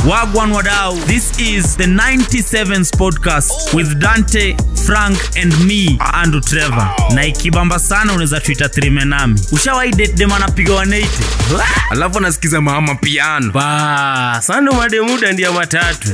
Wagwan Wadau. This is the 97s podcast with Dante, Frank and me, Andrew Trevor. Na ikibamba sana unaweza tuita trime nami. Ushawahi date dem anapiga 180? alafu anasikiza mama piano Ba, sando mademuda ndia matatu.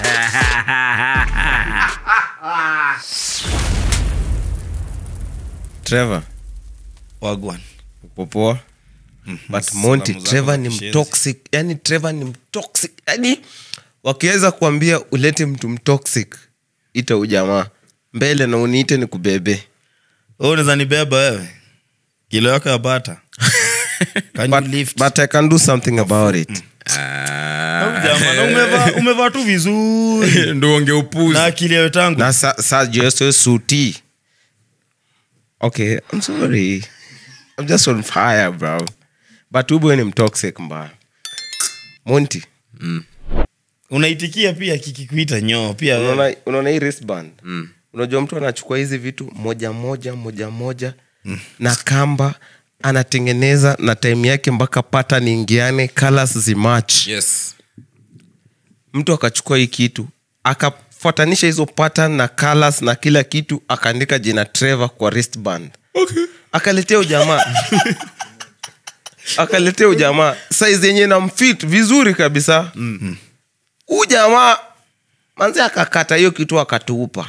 trevor wagwan popoa but monty salamu zako trevor za ni kishenzi. mtoxic yani trevor ni mtoxic yani wakiweza kuambia ulete mtu mtoxic ita ujamaa mbele na uniite ni kubebe Wewe unaweza nibeba wewe kilo yako ya bata Can you but, lift? but i can do something about it Jamaa, na umevaa- umevaa tu vizuri ndo onge upuzi na akili yayo tangu na sa, sa jeso suti okay i'm sorry i'm just on fire bro but ubwe ni mtoxic mbaya monty unaitikia pia kikikuita nyoo pia wewe. unaona unaona hii wristband unajua mtu anachukua hizi vitu moja moja moja moja na kamba anatengeneza na time yake mpaka pattern ingiane colors zimach yes mtu akachukua hii kitu akafuatanisha hizo pattern na colors na kila kitu akaandika jina trevor kwa wristband okay. akaletea ujamaa akaletea ujamaa saizi yenye na mfit vizuri kabisa huu mm-hmm. jamaa manzi akakata hiyo kitu akatupa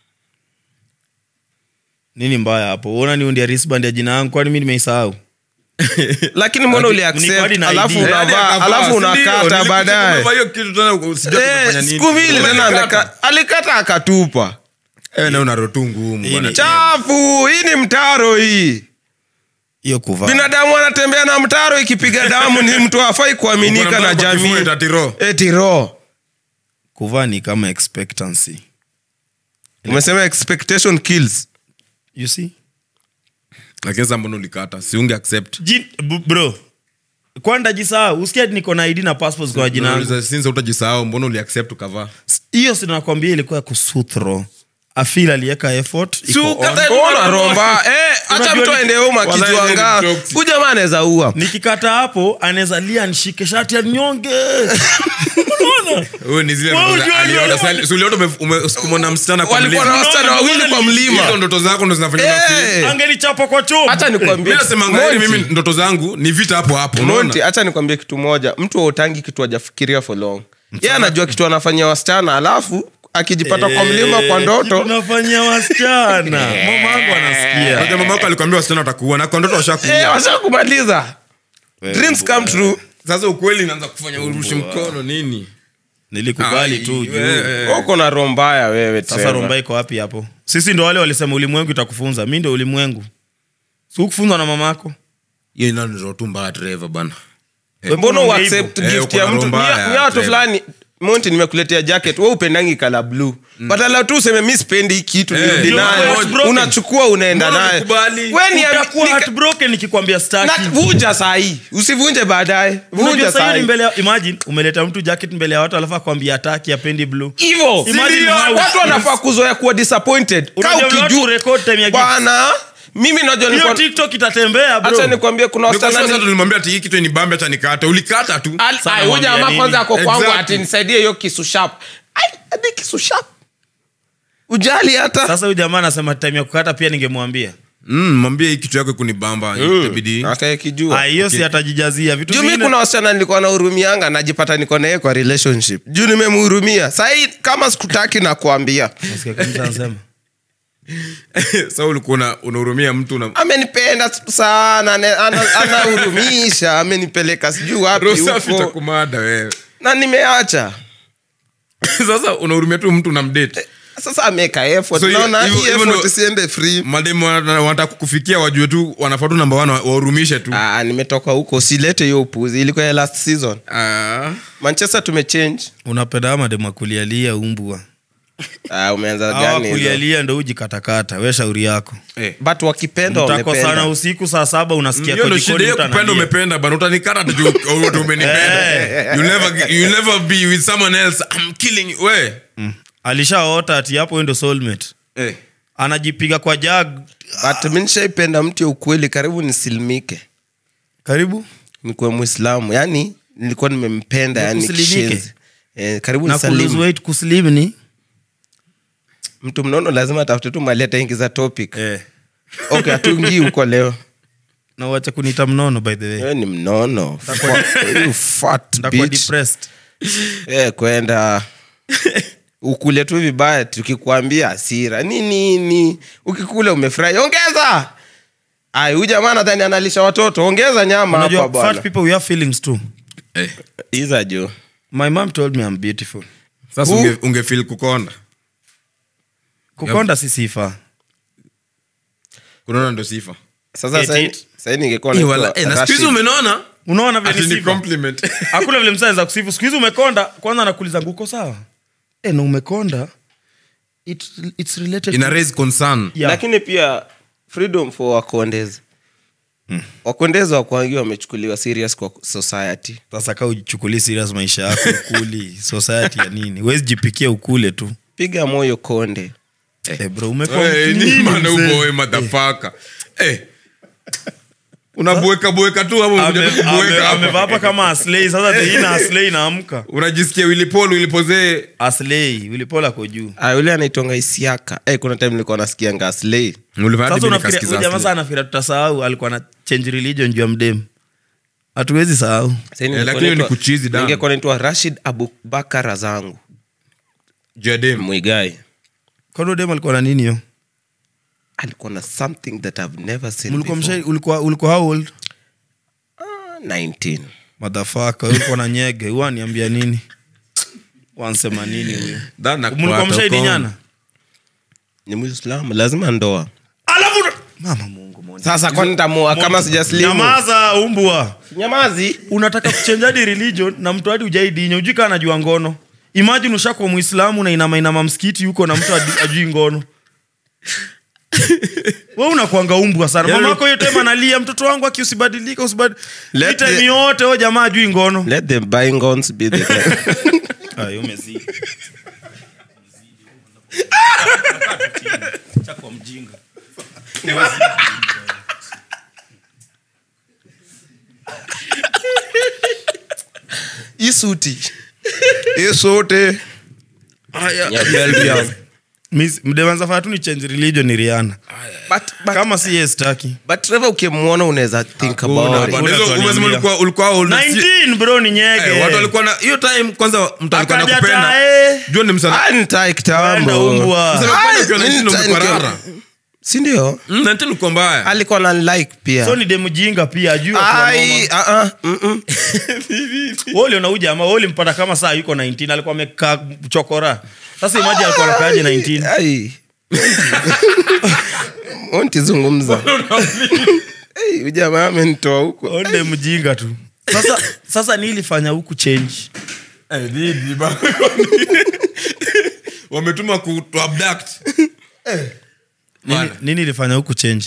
nini mbaya hapo uona niundia wristband ya jina yangu kwani mi nimeisahau lakini mbona Lakini uli niko hadi accept na alafu ID. unavaa alafu unakata baadaye Eh, siku mbili tena ameka- alikata akatupa na unarotu ngumu bwana. chafu hii ni mtaro hii hiyo kuvaa binadamu anatembea na mtaro ikipiga damu ni mtu afai kuaminika Uko na na mtaro kwa jamii kifua itatiro. eti ro kuvaa ni kama expectancy umesema expectation kills you see lakini sasa mbona ulikata siunge accept Jin, b- bro kwanda jisahau usikia ati niko na id na passport kwa jina yangu Nauliza, since utajisahau mbona uliaccept ukavaa hiyo sinakwambia ilikuwa ya kusuthro afil aliweka effort iko on. Ona romba eh, acha Unajua mtu ni- aende uma Wallahi kijuanga ni toxic. huyu jamaa anaweza ua nikikata hapo anaweza lia nishike shati ya nyonge Unaona? Wewe ni zile Wewe ndoto za- unajua- aliona sali- si uliona ume- ume- usikumwa na msichana kwa walikuwa na mlima? wasichana wawili kwa mlima Hizo ndoto zako ndo zinafanya unafeel. Eh, angenichapa kwa choo acha nikwambie mi nasema ngani Monty, mimi ndoto zangu ni vita hapo hapo Monty, unaona? acha nikwambie kitu moja mtu autangi kitu ajafikiria for long ye anajua kitu anafanyia wasichana alafu akijipata kwa mlima kwa ndoto tunafanyia wasichana mama yangu anasikia Unajua mama yako alikwambia wasichana watakuua na kwa ndoto eh, washakuua washakumaliza dreams come true sasa ukweli inaanza kufanya urushi mkono nini nilikubali Ai, tu juu wewe. uko na roho mbaya wewe sasa Trevor. romba iko wapi hapo sisi ndo wale walisema ulimwengu itakufunza mi ndo ulimwengu sikufunzwa na mama yako hiyo ina ndoto tu mbaya Trevor bana mbona Mbona uaccept hivyo? Eh, gift uko ya na mtu roho mbaya, Ni- ni watu Trevor. fulani monti nimekuletea jacket we upendangi kala blue badala tu useme mi sipendi hii kitu Eh, nirudi ndio nayo. mambo heartbroken. unachukua unaenda Mbona naye ukubali? We ni- utakuwa ni- heartbroken nikikwambia staki na- vunja sahii usivunje baadaye Unajua vunja sasa hiyo ni sahii mbele ya- imagine umeleta mtu jacket mbele ya watu alafu akwambia ataki apendi blue hivo Imagine how- watu wanafaa kuzoea kuwa disappointed Kaa Unajua vile watu ukiju- record time ya gift. bwana mimi najua hiyo nilikuwa- tiktok itatembea bro. acha nikwambie kuna Niko sure wasichana sasa ni- tulimwambia ati hii kitu ni bambe acha nikate ulikata tu Al- Sana ai, huyu mwambia jamaa nini? kwanza ako kwangu Exactly. ati nisaidie hiyo kisu sharp Ai, hadi kisu sharp ujali hata sasa huyu jamaa anasema time ya kukata pia ningemwambia Mm, mwambie hii kitu yako kunibamba itabidi akaekijua Ah, hiyo si atajijazia vitu juu mi zingine kuna wasichana nilikuwa nahurumianga najipata niko naye kwa relationship juu nimemhurumia sahii kama sikutaki na kuambia Nasikia kabisa anasema. sa ulikuwa una- unahurumia mtu una amenipenda sana ane- ana- anahurumisha amenipeleka sijuu wapi roho safi huko itakumada wewe na nimeacha sasa unahurumia tu mtu unamdate sasa ameka effort So, naona hivyo- hii hivyo effort ndo- isiende free mademu wana- wanataka kukufikia wajue tu wanafaa tu namba wana wahurumishe tu ah, nimetoka huko silete hiyo upuzi ilikuwa ya last season Ah. manchester tumechange unapenda mademu akulialia umbwa ah, umeanza Hawa gani hizo? kulialia ndo ujikatakata we shauri yako Eh. but wakipenda mtakosana wamependa usiku saa saba unasikia hiyo kwa ndo jikoni shida hiyo mtu kupenda analia. umependa bana utanikata tu juu ati umenipenda you'll never you'll never be with someone else i'm killing you we alishaota ati hapo huyo ndo soulmate eh anajipiga kwa jag but mi nishaipenda mtu ya ukweli karibu nisilimike karibu nikuwe mwislamu yani nilikuwa nimempenda yani Usilimike? kishenzi eh, karibu na ni ku lose Salim. weight kuslim ni mtu mnono lazima atafute tu mali ataingiza topic eh. okay hatuingii huko leo na uache kuniita mnono by the way wewe ni mnono Fa- you fat ndakuwa bitch. depressed Eh, kwenda ukule tu vibaya tukikwambia hasira ni nini ukikula umefurahi ongeza ai huyu jamaa nadhani analisha watoto ongeza nyama hapa unajua fat bwana people we have feelings too Eh, iza jo my mom told me i'm beautiful sasa Who- unge, ungefeel kukonda kukonda si sifa kunaona ndo sifa sasa Eight, sahi- eight. sahi ningekuwa Eh, naitwa wala- eh, na siku Rashid. hizi umenona unaona vile ati ni ni sifa compliment hakuna vile msaenza kusifu siku hizi umekonda kwanza anakuuliza nguko sawa e, na umekonda It, it's related ina to- raise concern Yeah. lakini pia freedom for wakondezi wakondezi wakwangi wamechukuliwa serious kwa society sasa kaa uchukulii serious maisha yako ukuli society ya nini wezi jipikia ukule tu piga moyo konde eh, bro umeko- Eh, nini, ni mana mzee? uboe madhafaka Eh. unabueka bueka tu hapo, Ame- unakuja tu ame- kubueka hapo. amevaa hapa kama aslei sasa teina aslei naamka unajisikia wilipol wilipozee aslei ulipola ko juu Ah, yule anaitonga isiaka eh, kuna time nilikuwa nasikia ngaslei sasa unafikiria huyu jamaa sana anafikiria tutasahau alikuwa na change religion juu ya mdem hatuwezi sahau lakini hiyo ni kuchizi damu. ningekuwa naitwa rashid abubakar zangu jadem mwigai kwani dem alikuwa na nini hiyo alikuwa na something that I've never seen Mlikuwa before. msha- ulikuwa ulikuwa how old Ah, 19 madhafaka ulikuwa na nyege huwa niambia nini wansema nini huyo mlikuwa mshaidinyana ni muislamu lazima ndoa alafu mama mungu Monty. sasa kwani nitamua kama Monty, sijaslimu nyamaza umbwa nyamazi unataka kuchenjadi religion na mtu hadi ujaidinya ujui kaa anajua ngono imagine ushakuwa muislamu na inama inama msikiti huko na mtu adi- ajui ngono we unakwanga umbwa sana Yaani- mamako hiyo time analia mtoto wangu aki usibadilika usibad Let Hii time the- yote o jamaa ajui ngono let the bygones be the time. Ayo, umezidi. Chakwa mjinga. isuti isote Ya Belgium. Miss- mdewanza fanya tu ni change religion ni riana but, but, kama si ye staki but Trevor ukimwona unaweza think Hakuna, about it. hakuna. tuaniambia. ulikuwa ulikuwa old. 19 bro ni nyege Eh, watu walikuwa na hiyo time kwanza mtu alikuwa Akaja nakupenda tae. jua ni msana Ah, nitai Enda kitambo umbwa. Msana kupenda ukiwa Ah, 19 nitai- umekuwa rara. sindio Mm, 19 ulikuwa mbaya alikuwa na like pia so ni demjinga pia ajui Ai, ah, ah, mm, mm. woli unauja ama woli mpata kama saa yuko 19 alikuwa amekaa chokora sasa imaji alikuwa nakaaje 19 Ai. ontizungumza Hey, ujamaa amenitoa huko onde mjinga tu sasa sasa ni ilifanya huku change Eh, dhidi, ba- wametuma ku to abduct nini, Bana. nini ilifanya huku change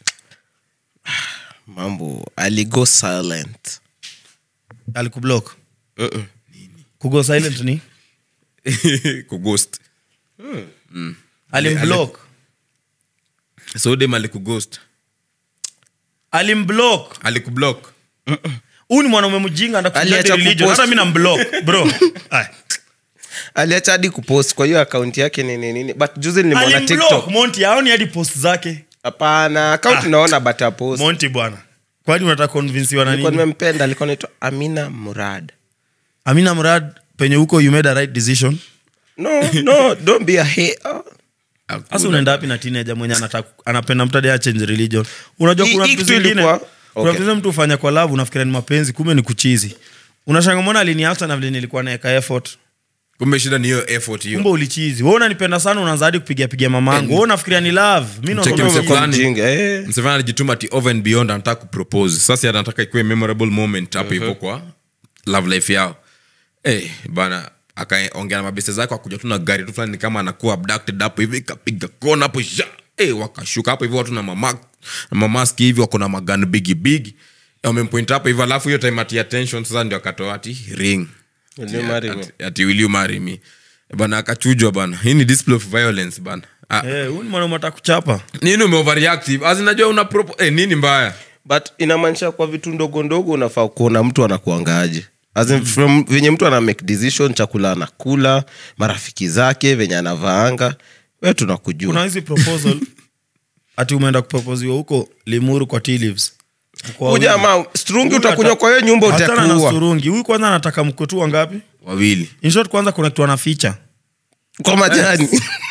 mambo aligo silent alikublock kugo silent ni kughost alimblock so dem alikughost alimblock alikublock huu ni mwanaume mjinga Aliacha ndakureligion kupost. hata mi namblock bro Ay. aliacha hadi kupost kwa hiyo akaunti yake nini nini but juzi nilimwona alimblock tiktok monti aoni hadi post zake hapana akaunti Ah. naona but apost monti bwana kwani unataka konvinsiwa na alikuwa nini nimempenda alikuwa naitwa amina murad amina mrad penye huko you made a right decision no no don't be a hater. sasa unaenda wapi na teenager mwenye anataka anapenda mtu hadi achange religion unajua Hii- kuna hii vitu kitu zingine ilikuwa- kuna Okay. vitu zingine mtu ufanya kwa love unafikiria ni mapenzi kumbe ni kuchizi unashanga mbona aliniacha na vile nilikuwa naeka effort kumbe shida ni hiyo effort kumbe hiyo ulichizi we unanipenda sana unaanza hadi kupiga piga mamangu we unafikiria ni love mi Mcheki nakwambia mse ume- Kwa fulani. mjinga, eh. msevana alijituma ati over and beyond anataka kupropose sasa anataka ikuwe memorable moment hapo hivyo kwa love life yao hey, bana akaongea na mabeste zake wakuja tu na gari tu fulani ni kama anakuwa abducted hapo hivi ikapiga kona hapo sha hey, wakashuka hapo hivyo watu na mama na mamaski hivi wako na magan bigi bigi wamempoint hapo hivyo alafu hiyo time ati attention sasa ndio akatoa ati ring Will you marry me? ati, ati will you marry me bana akachujwa bana hii ni display of violence bana ah, Eh, huyu ni mwanaume atakuchapa nini umeoverreactive as najua una propo eh, nini mbaya but inamaanisha kwa vitu ndogo ndogo unafaa kuona mtu anakuangaje As in from venye mtu ana make decision chakula anakula marafiki zake venye anavaanga we tunakujua kuna hizi proposal ati umeenda kuproposiwa huko limuru kwa tea leaves Kwa Huyu jamaa strungi Huyu utakunywa ata- kwa hiyo nyumba Achana na utakuua surungi huyu kwanza anataka mkutu wangapi wawili in short kwanza kuna kitu anaficha kwa majani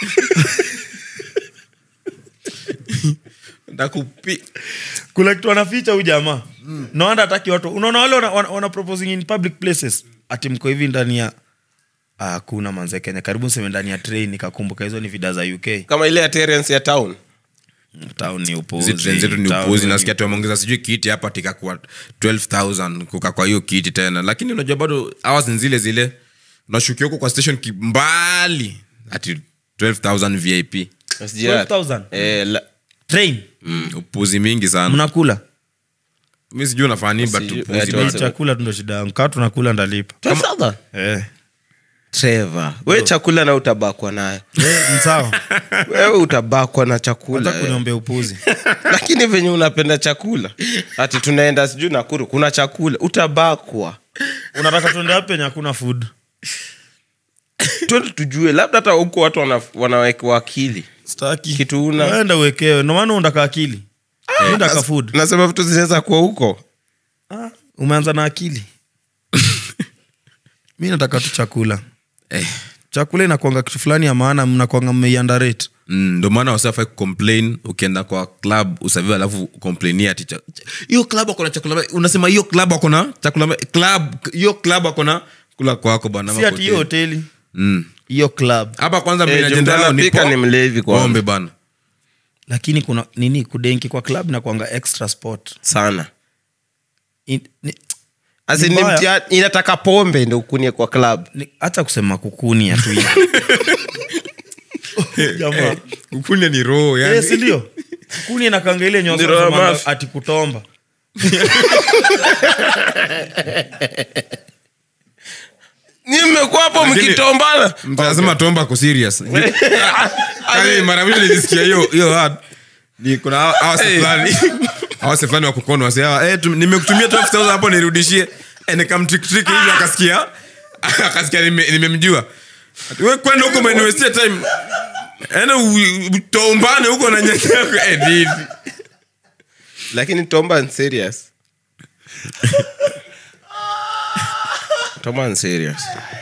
Ndakupi- kuna kitu anaficha huyu jamaa mm. naanda ataki watu unaona wale wana, wana, wana proposing in public places ati mko hivi ndani ya Ah, hakuna manze kenya karibu seme ndani ya train nikakumbuka hizo ni vida za uk kama ile ya Terence ya town town ni hizi upuzi trend zetu ni Town upuzi ni- nasikia tumeongeza sijui kiti hapa tikakuwa 12000 kuka kwa hiyo kiti tena lakini unajua bado hours ni zile zile unashukia huko kwa station kimbali ati 12000 vip 12,000? eh, la- train mm, upuzi mingi sana mnakula mi sijui unafanya nini but Sijui- upuzi eh, bado. tuanze- chakula tu ndo shida yangu kaa tunakula ndalipa 12,000? eh. Trevor, we chakula na utabakwa nayo Eh, ni sawa wewe utabakwa na chakula hata eh. kuniombea upuzi lakini venye unapenda chakula ati tunaenda sijui nakuru kuna chakula utabakwa unataka tuende wapi penye hakuna food twende tujue labda hata huko watu wana- wanawekewa akili staki Kitu una- enda uwekewe ndomaana undaka akili undaka food nasema vitu zinaweza kuwa huko ah, umeanza na akili mi nataka tu chakula Eh, chakula inakwanga kitu fulani ya maana mnakwanga mmeiandarate mm, ndo maana wasafai kucomplain ukienda kwa club usaviwa alafu complainia ati cha- cha- hiyo club akona chakula mbaya. unasema hiyo club akona chakula mbaya. club hiyo club akona kula kwako bana si ati hiyo hoteli Mm. hiyo club hapa kwanza Eh, mimi juu ajenda yao ni mtanapika po- ni mlevi kwanza. pombe bana lakini kuna nini kudenki kwa club na kwanga extra sport sana In, ni, Asi Ni ni mbaya. mtia- inataka pombe ndo ukunie kwa club ni, hata kusema kukunia tu hivi. Jamaa. ukunya ni roho yani. Eh, si ndio kuni nakanga ile Ndio, mafi. nyosomanga ati kutomba ni mmekuwa hapo Lakini- mkitombana mtasema tomba ako serious Kali mara mwisho nilisikia hiyo hiyo word ni kuna hawa- hawa si fulani hawa si fulani wa kukono wasi hawa eh tum- nimekutumia 12000 hapo nirudishie eh nikamtrick trick hivi akasikia akasikia nime- nimemjua Ati, wewe kwenda huko umeniwestia time ene utombane huko na nyanya yako eh nini lakini tomba ni serious tomba ni serious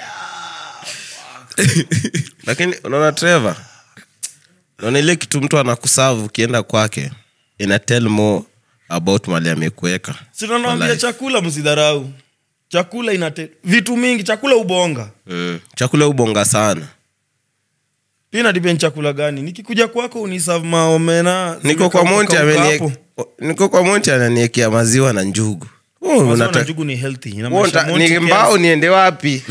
lakini unaona trevor unaona ile kitu mtu anakusavu ukienda kwake ina tell more about mali amekuweka sinanaambia Wallahi. chakula msidharau chakula inate vitu mingi chakula ubonga mm. chakula ubonga sana pia depend chakula gani nikikuja kwako unisav maomena niko kwa monti zimekauka amenie- hapo. niko kwa monti ananiekea maziwa na njugu Oh, Maziwa unata- na njugu ni healthy inamaanisha Wonta- Monty ni cares. mbao niende wapi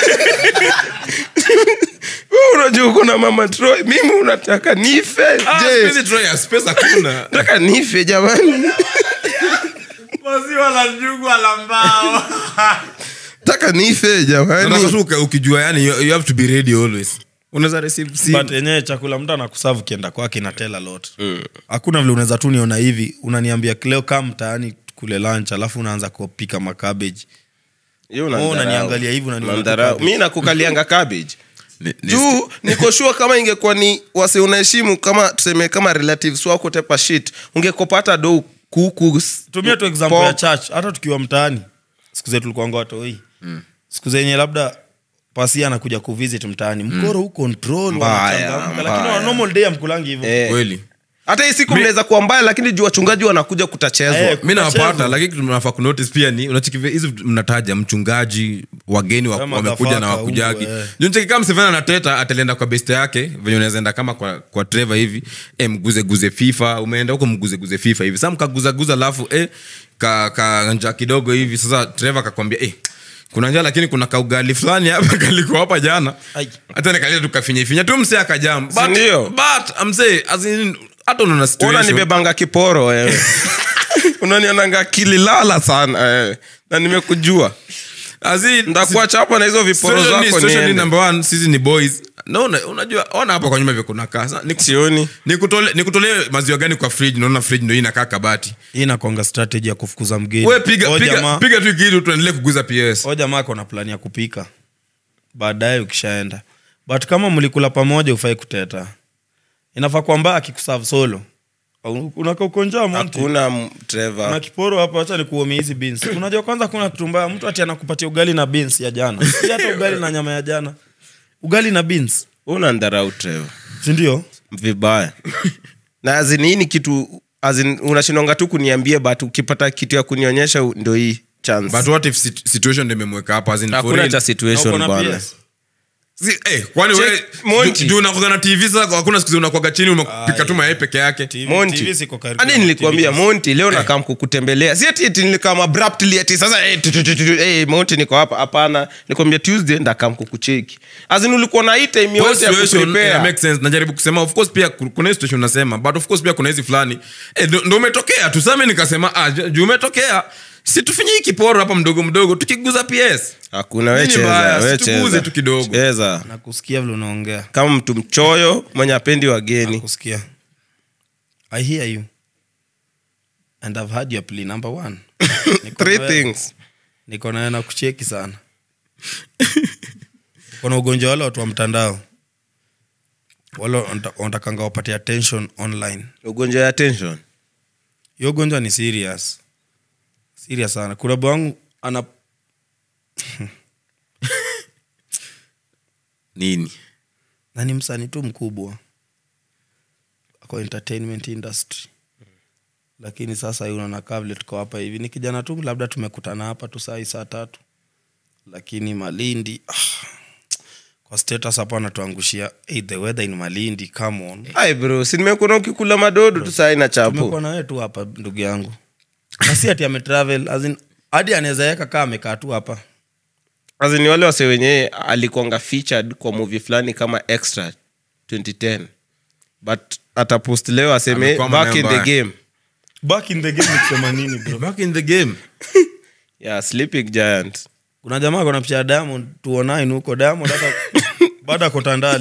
Wewe unajua kuna mama Troy, mimi unataka nife ah je space Troy space hakuna nataka nife jamani maziwa la njugu ala mbao nataka nife Nataka jamani tu uka- ukijua yani you, you have to be ready always unaweza receive simu. but yenyewe chakula mtu anakusavu kienda kwake na tell a lot hakuna vile unaweza tu niona hivi unaniambia leo kaa mtaani kule lunch alafu unaanza kupika makabeji Hiyo Oh, unanidharau. unaniangalia hivi, unaniona Unanidharau. tu cabbage. mi nakukalianga cabbage Ni- ni- juu nikoshua kama ingekuwa ni wase unaheshimu kama tuseme kama relatives wako tepa shit ungekopata do kuku tumia tu example pork. ya church hata tukiwa mtaani siku zetu tulikuanga watoi siku zenye labda pasi anakuja kuvisit mtaani mkoro huu control Mbaya, wanachangamka, lakini mbaya. wa normal day amkulangi hivyo Eh. kweli hata hii siku mnaweza kuwa mbaya lakini juu wachungaji wanakuja kutachezwa Eh, mi nawapata Kutachezwa. lakini kitu mnafaa kunotice pia ni unachikivia hizi vitu mnataja mchungaji wageni wa- Kama wamekuja na motherfucker wakujagi huko, eh. junchekikama mseveni anateta atalienda kwa beste yake venye unaweza enda kama kwa, kwa treva hivi e, mguzeguze fifa umeenda huko mguzeguze fifa hivi sa mkaguzaguza alafu e, ka, ka njaa kidogo hivi sasa treva kakwambia e, kuna njaa lakini kuna kaugali fulani hapa kaliko hapa jana Ai. hata nikalia tukafinyafinya tu msee akajam but, Sindio? but msee as in, hata unaona situation unanibebanga kiporo wewe unanionanga kililala sana wewe na nimekujua As in, ndakuacha hapo na hizo viporo Situation ni- zako situation ni niende. number one sisi ni boys naona unajua ona hapo kwa nyuma vile kuna kaa Sasa, niku- sioni nikutole- nikutolee maziwa gani kwa fridge naona fridge ndo hii inakaa kabati hii nakonga strategy ya kufukuza mgeni we piga O piga jamaa- piga tu kitu tuendelee kuguza ps o jamaa kona plani ya kupika baadaye ukishaenda but kama mlikula pamoja ufai kuteta inafaa kwamba akikusav solo Au- unaka ukonjaa monti hakuna m- na Trevor. kiporo hapo hacha nikuomie hizi beans unajua kwanza kuna kitu mbaya mtu ati anakupatia ugali na beans ya jana si hata ugali na nyama ya jana ugali na beans unandharau Trevor. sindio vibaya na azin hii ni kitu azin unashindonga tu kuniambia but ukipata kitu ya kunionyesha u- ndo hii chance but what if sit- situation ndo imemweka hapa as in for hakuna real? cha situation bwana Si- eh, kwani Check, wewe Monty. juu- juu unakuwaga na tv sasa hakuna siku unakwaga chini umepika tu mayai peke yake monti hadi nilikuambia monti leo nakam kukutembelea si ati ati nilikam abruptly ati sasa eh, tu, tu, tu, tu, tu, eh, monti niko hapa hapana nilikwambia tuesday ndakam kukucheki azin ulikuwa na hii time Kwa yote ya situation, kuprepare. ina make sense najaribu kusema of course pia ku- kuna hii situation unasema but of course pia kuna hizi fulani eh, ndo ndo umetokea tusame nikasema ah, ju- juu umetokea si tufanye hii kiporo hapa mdogo mdogo tukiguza ps hakuna we Nini cheza, mbaya? we Si tuguze cheza. tu kidogo. Cheza. nakusikia vile unaongea kama mtu mchoyo mwenye apendi wageni nakusikia i hear you and i've heard your plea number one Niko three na wewe- things niko naye na kucheki sana kuna ugonjwa wale watu wa mtandao wale wanata- wanatakanga wapate attention online ugonjwa ya tension hiyo ugonjwa ni serious serious sana kuna bwangu ana nini na ni msanii tu mkubwa ako entertainment industry lakini sasa hii unaona kaa vile tuko hapa hivi ni kijana tu labda tumekutana hapa tu saa hii saa tatu lakini malindi ah, kwa status hapa anatuangushia hey, the weather in malindi come on ai bro si nimekuona ukikula madodo tu saa ina chapo tumekuwa na wewe tu hapa ndugu yangu na si ati ametravel as in, hadi anaweza weka kaa amekaa tu hapa azini wale wase wenyewe alikuanga featured kwa movie fulani kama extra 2010 but atapost leo aseme Amekuwa back in maneno the mbaya. game back in the game ni kusema nini bro back in the game yeah sleeping giant kuna jamaa kona picha ya diamond tuonain huko diamond hata baada ya kotandali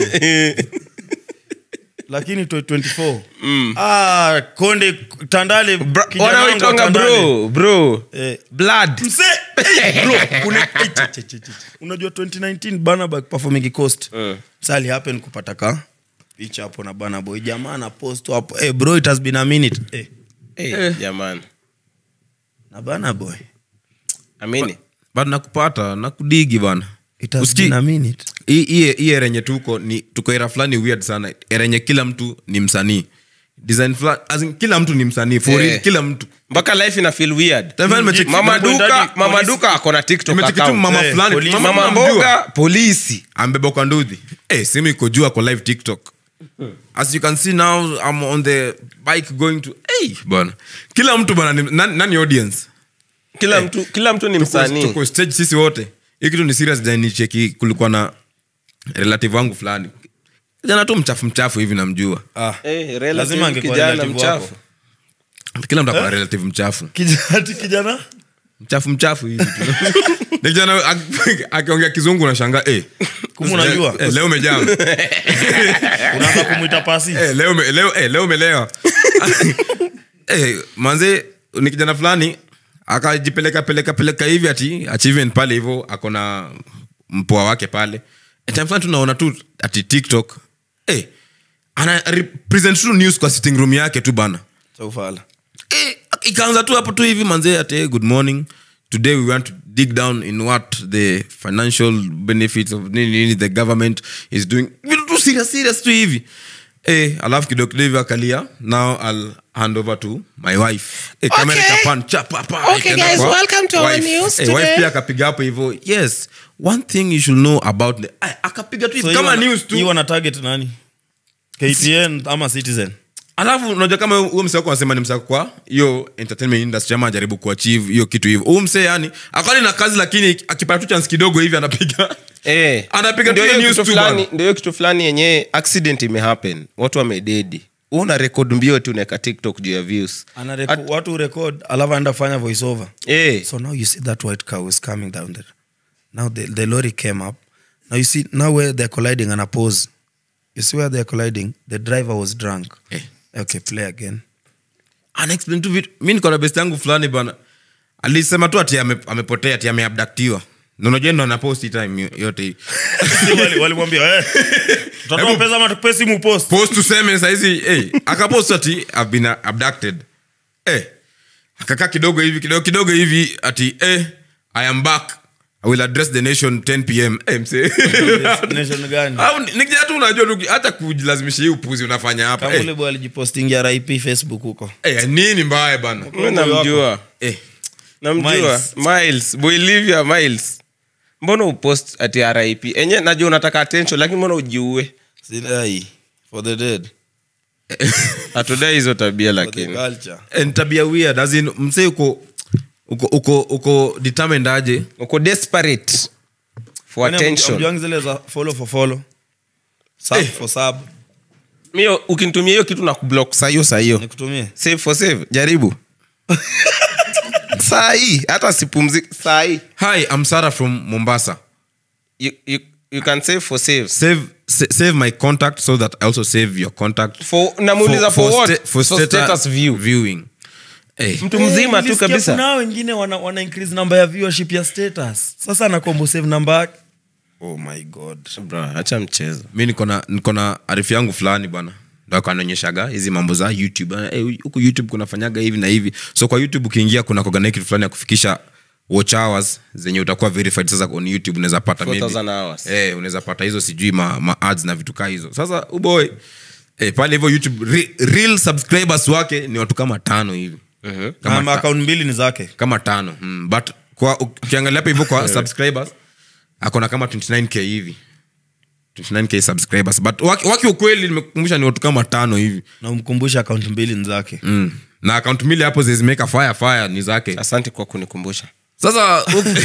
lakini 24 ah, konde tandale kijana wangu wa wanaoitwanga Tandale. bro bro Eh, blood mse hey, bro kuna eh, che, che, che, che. unajua 2019 Burna performing coast Mm. sali happen kupata ka picha hapo na bana boy jamaa na post hapo hey, bro it has been a minute hey, hey, jamani na bana boy amini but nakupata nakudigi bana it has Usikii? been a minute hii hii- hii era yenye tuko ni tuko era fulani weird sana era yenye kila mtu ni msanii design fulani as in, kila mtu ni msanii for Yeah. real, kila mtu mpaka life ina feel weird Tafadhali nimecheki- mama duka Mwendaji, mama polisi. duka akona tiktok nimecheki tu account. mama Eh, fulani polisi. mama mama mnamjua. mboga polisi ambeba kwa ndudhi hey, simu iko juu ako live tiktok as you can see now i'm on the bike going to hey, bana kila mtu bana ni- nani, nani audience kila mtu kila mtu ni Tuko- msanii tuko stage sisi wote hii kitu ni serious janicheki kulikuwa na relative wangu fulani jana tu mchafu mchafu hivi namjua ah. Eh, relative Lazima angekuwa kijana relative mchafu wako. kila mtu akona relative mchafu kijana kijana mchafu mchafu hivi tu Ni kijana ak- akiongea kizungu unashangaa eh, Kumbe unajua? eh, leo umejaa unaanza kumwita pasi Eh, leo ume- leo eh, leo umelewa eh, manze ni kijana fulani akajipeleka peleka peleka hivi ati achievement pale hivyo akona mpoa wake pale Eh, time fulani tunaona tu ati tiktok eh, ana represent tu news kwa sitting room yake tu bana chaufala eh, ikaanza tu hapo tu hivi manze ati hey, good morning today we want to dig down in what the financial benefits of nini nini the government is doing vitu tu serious serious tu hivi eh, alafu kidogo kidogo hivi akalia now i'll hand over to my wife eh, kamera ikapan chapa pa Okay, ikaenda guys, kwa welcome to our wife. news eh, wife today. pia akapiga hapo hivyo yes one thing you should know about the Ay, akapiga tu hivi kama news tu hii wana target nani ktn ama citizen alafu unajua kama huyo msee wako anasema ni msee kwa hiyo entertainment industry ama ajaribu kuachieve hiyo kitu hivyo huyu msee yani akali na kazi lakini akipata tu chance kidogo hivi anapiga Eh. Anapiga Ndio tu hiyo news kitu tu fulani- bana. ndio hiyo kitu fulani yenye accident imehappen watu wamededi una rekod mbio tu unaeka tiktok juu ya views ana reco- watu record alafu aenda fanya voice over Eh. so now you see that white cow is coming down there now the, the lorry came up now you see now where they're colliding and pause you see where they're colliding the driver was drunk Eh. okay play again anaexplain tu vitu mi niko na best yangu fulani bana alisema tu ati ame- amepotea ati ameabdaktiwa nanajua ndo anaposti time yo- yote hii Si wali- walimwambia eh, tutatoa Hebu- pesa ama tukupe simu post post tuseme saizi hey, akapost ati I've been abducted hey, akakaa kidogo hivi kidogo kidogo hivi ati hey, i am back i will address the nation 10 pm hey, mse nation gani au ni- nikija tu unajua tu hata kujilazimisha hii upuzi unafanya hapa kama hey, ule boy alijipostingia rip facebook huko hey, nini mbaya bana mi namjua hey, namjua Miles. miles boilivia miles mbona upost ati rip enye najua unataka attention lakini mbona ujiue Sidai, for the dead hatudai hizo tabia for the lakini culture Eh, ni tabia weird as in mse uko uko uko uko determined aje uko desperate for Yaani attention hamjuangi zile za follow for follow sub for sub mio ukinitumia hiyo kitu na kublock saa hiyo saa hiyo nikutumie save for save jaribu saa hii hata sipumziki saa hii hi i'm sarah from mombasa you, you, you can save for save save sa- save my contact so that i also save your contact for namuuliza for, what sta- for for stata- status view viewing hey. mtu mzima tu Nilisikia kabisa kuna hao wengine wana, wana increase number ya viewership ya status sasa anakombo save number yake oh my god Bro, acha mchezo mi niko na niko na arifu yangu fulani bwana ndo akanaonyeshaga hizi mambo za youtube Bana, eh, huku youtube kunafanyaga hivi na hivi so kwa youtube ukiingia kuna kogana kitu fulani ya kufikisha watch hours zenye utakuwa verified sasa on youtube unaweza pata maybe- 4000 hours. eh, unaweza pata hizo sijui ma, ma ads na vitu kaa hizo sasa uboy eh, pale hivyo youtube re, real subscribers wake ni watu kama tano hivi kama, kama ta, akaunti mbili ni zake kama tano mm, but kwa ukiangalia hapa hivyo kwa subscribers akona kama 29k hivi 29k subscribers but waki, waki ukweli nimekumbusha ni watu kama tano hivi na umkumbusha akaunti mbili ni zake mm. na account mbili hapo zimeka fire fire ni zake asante kwa kunikumbusha sasa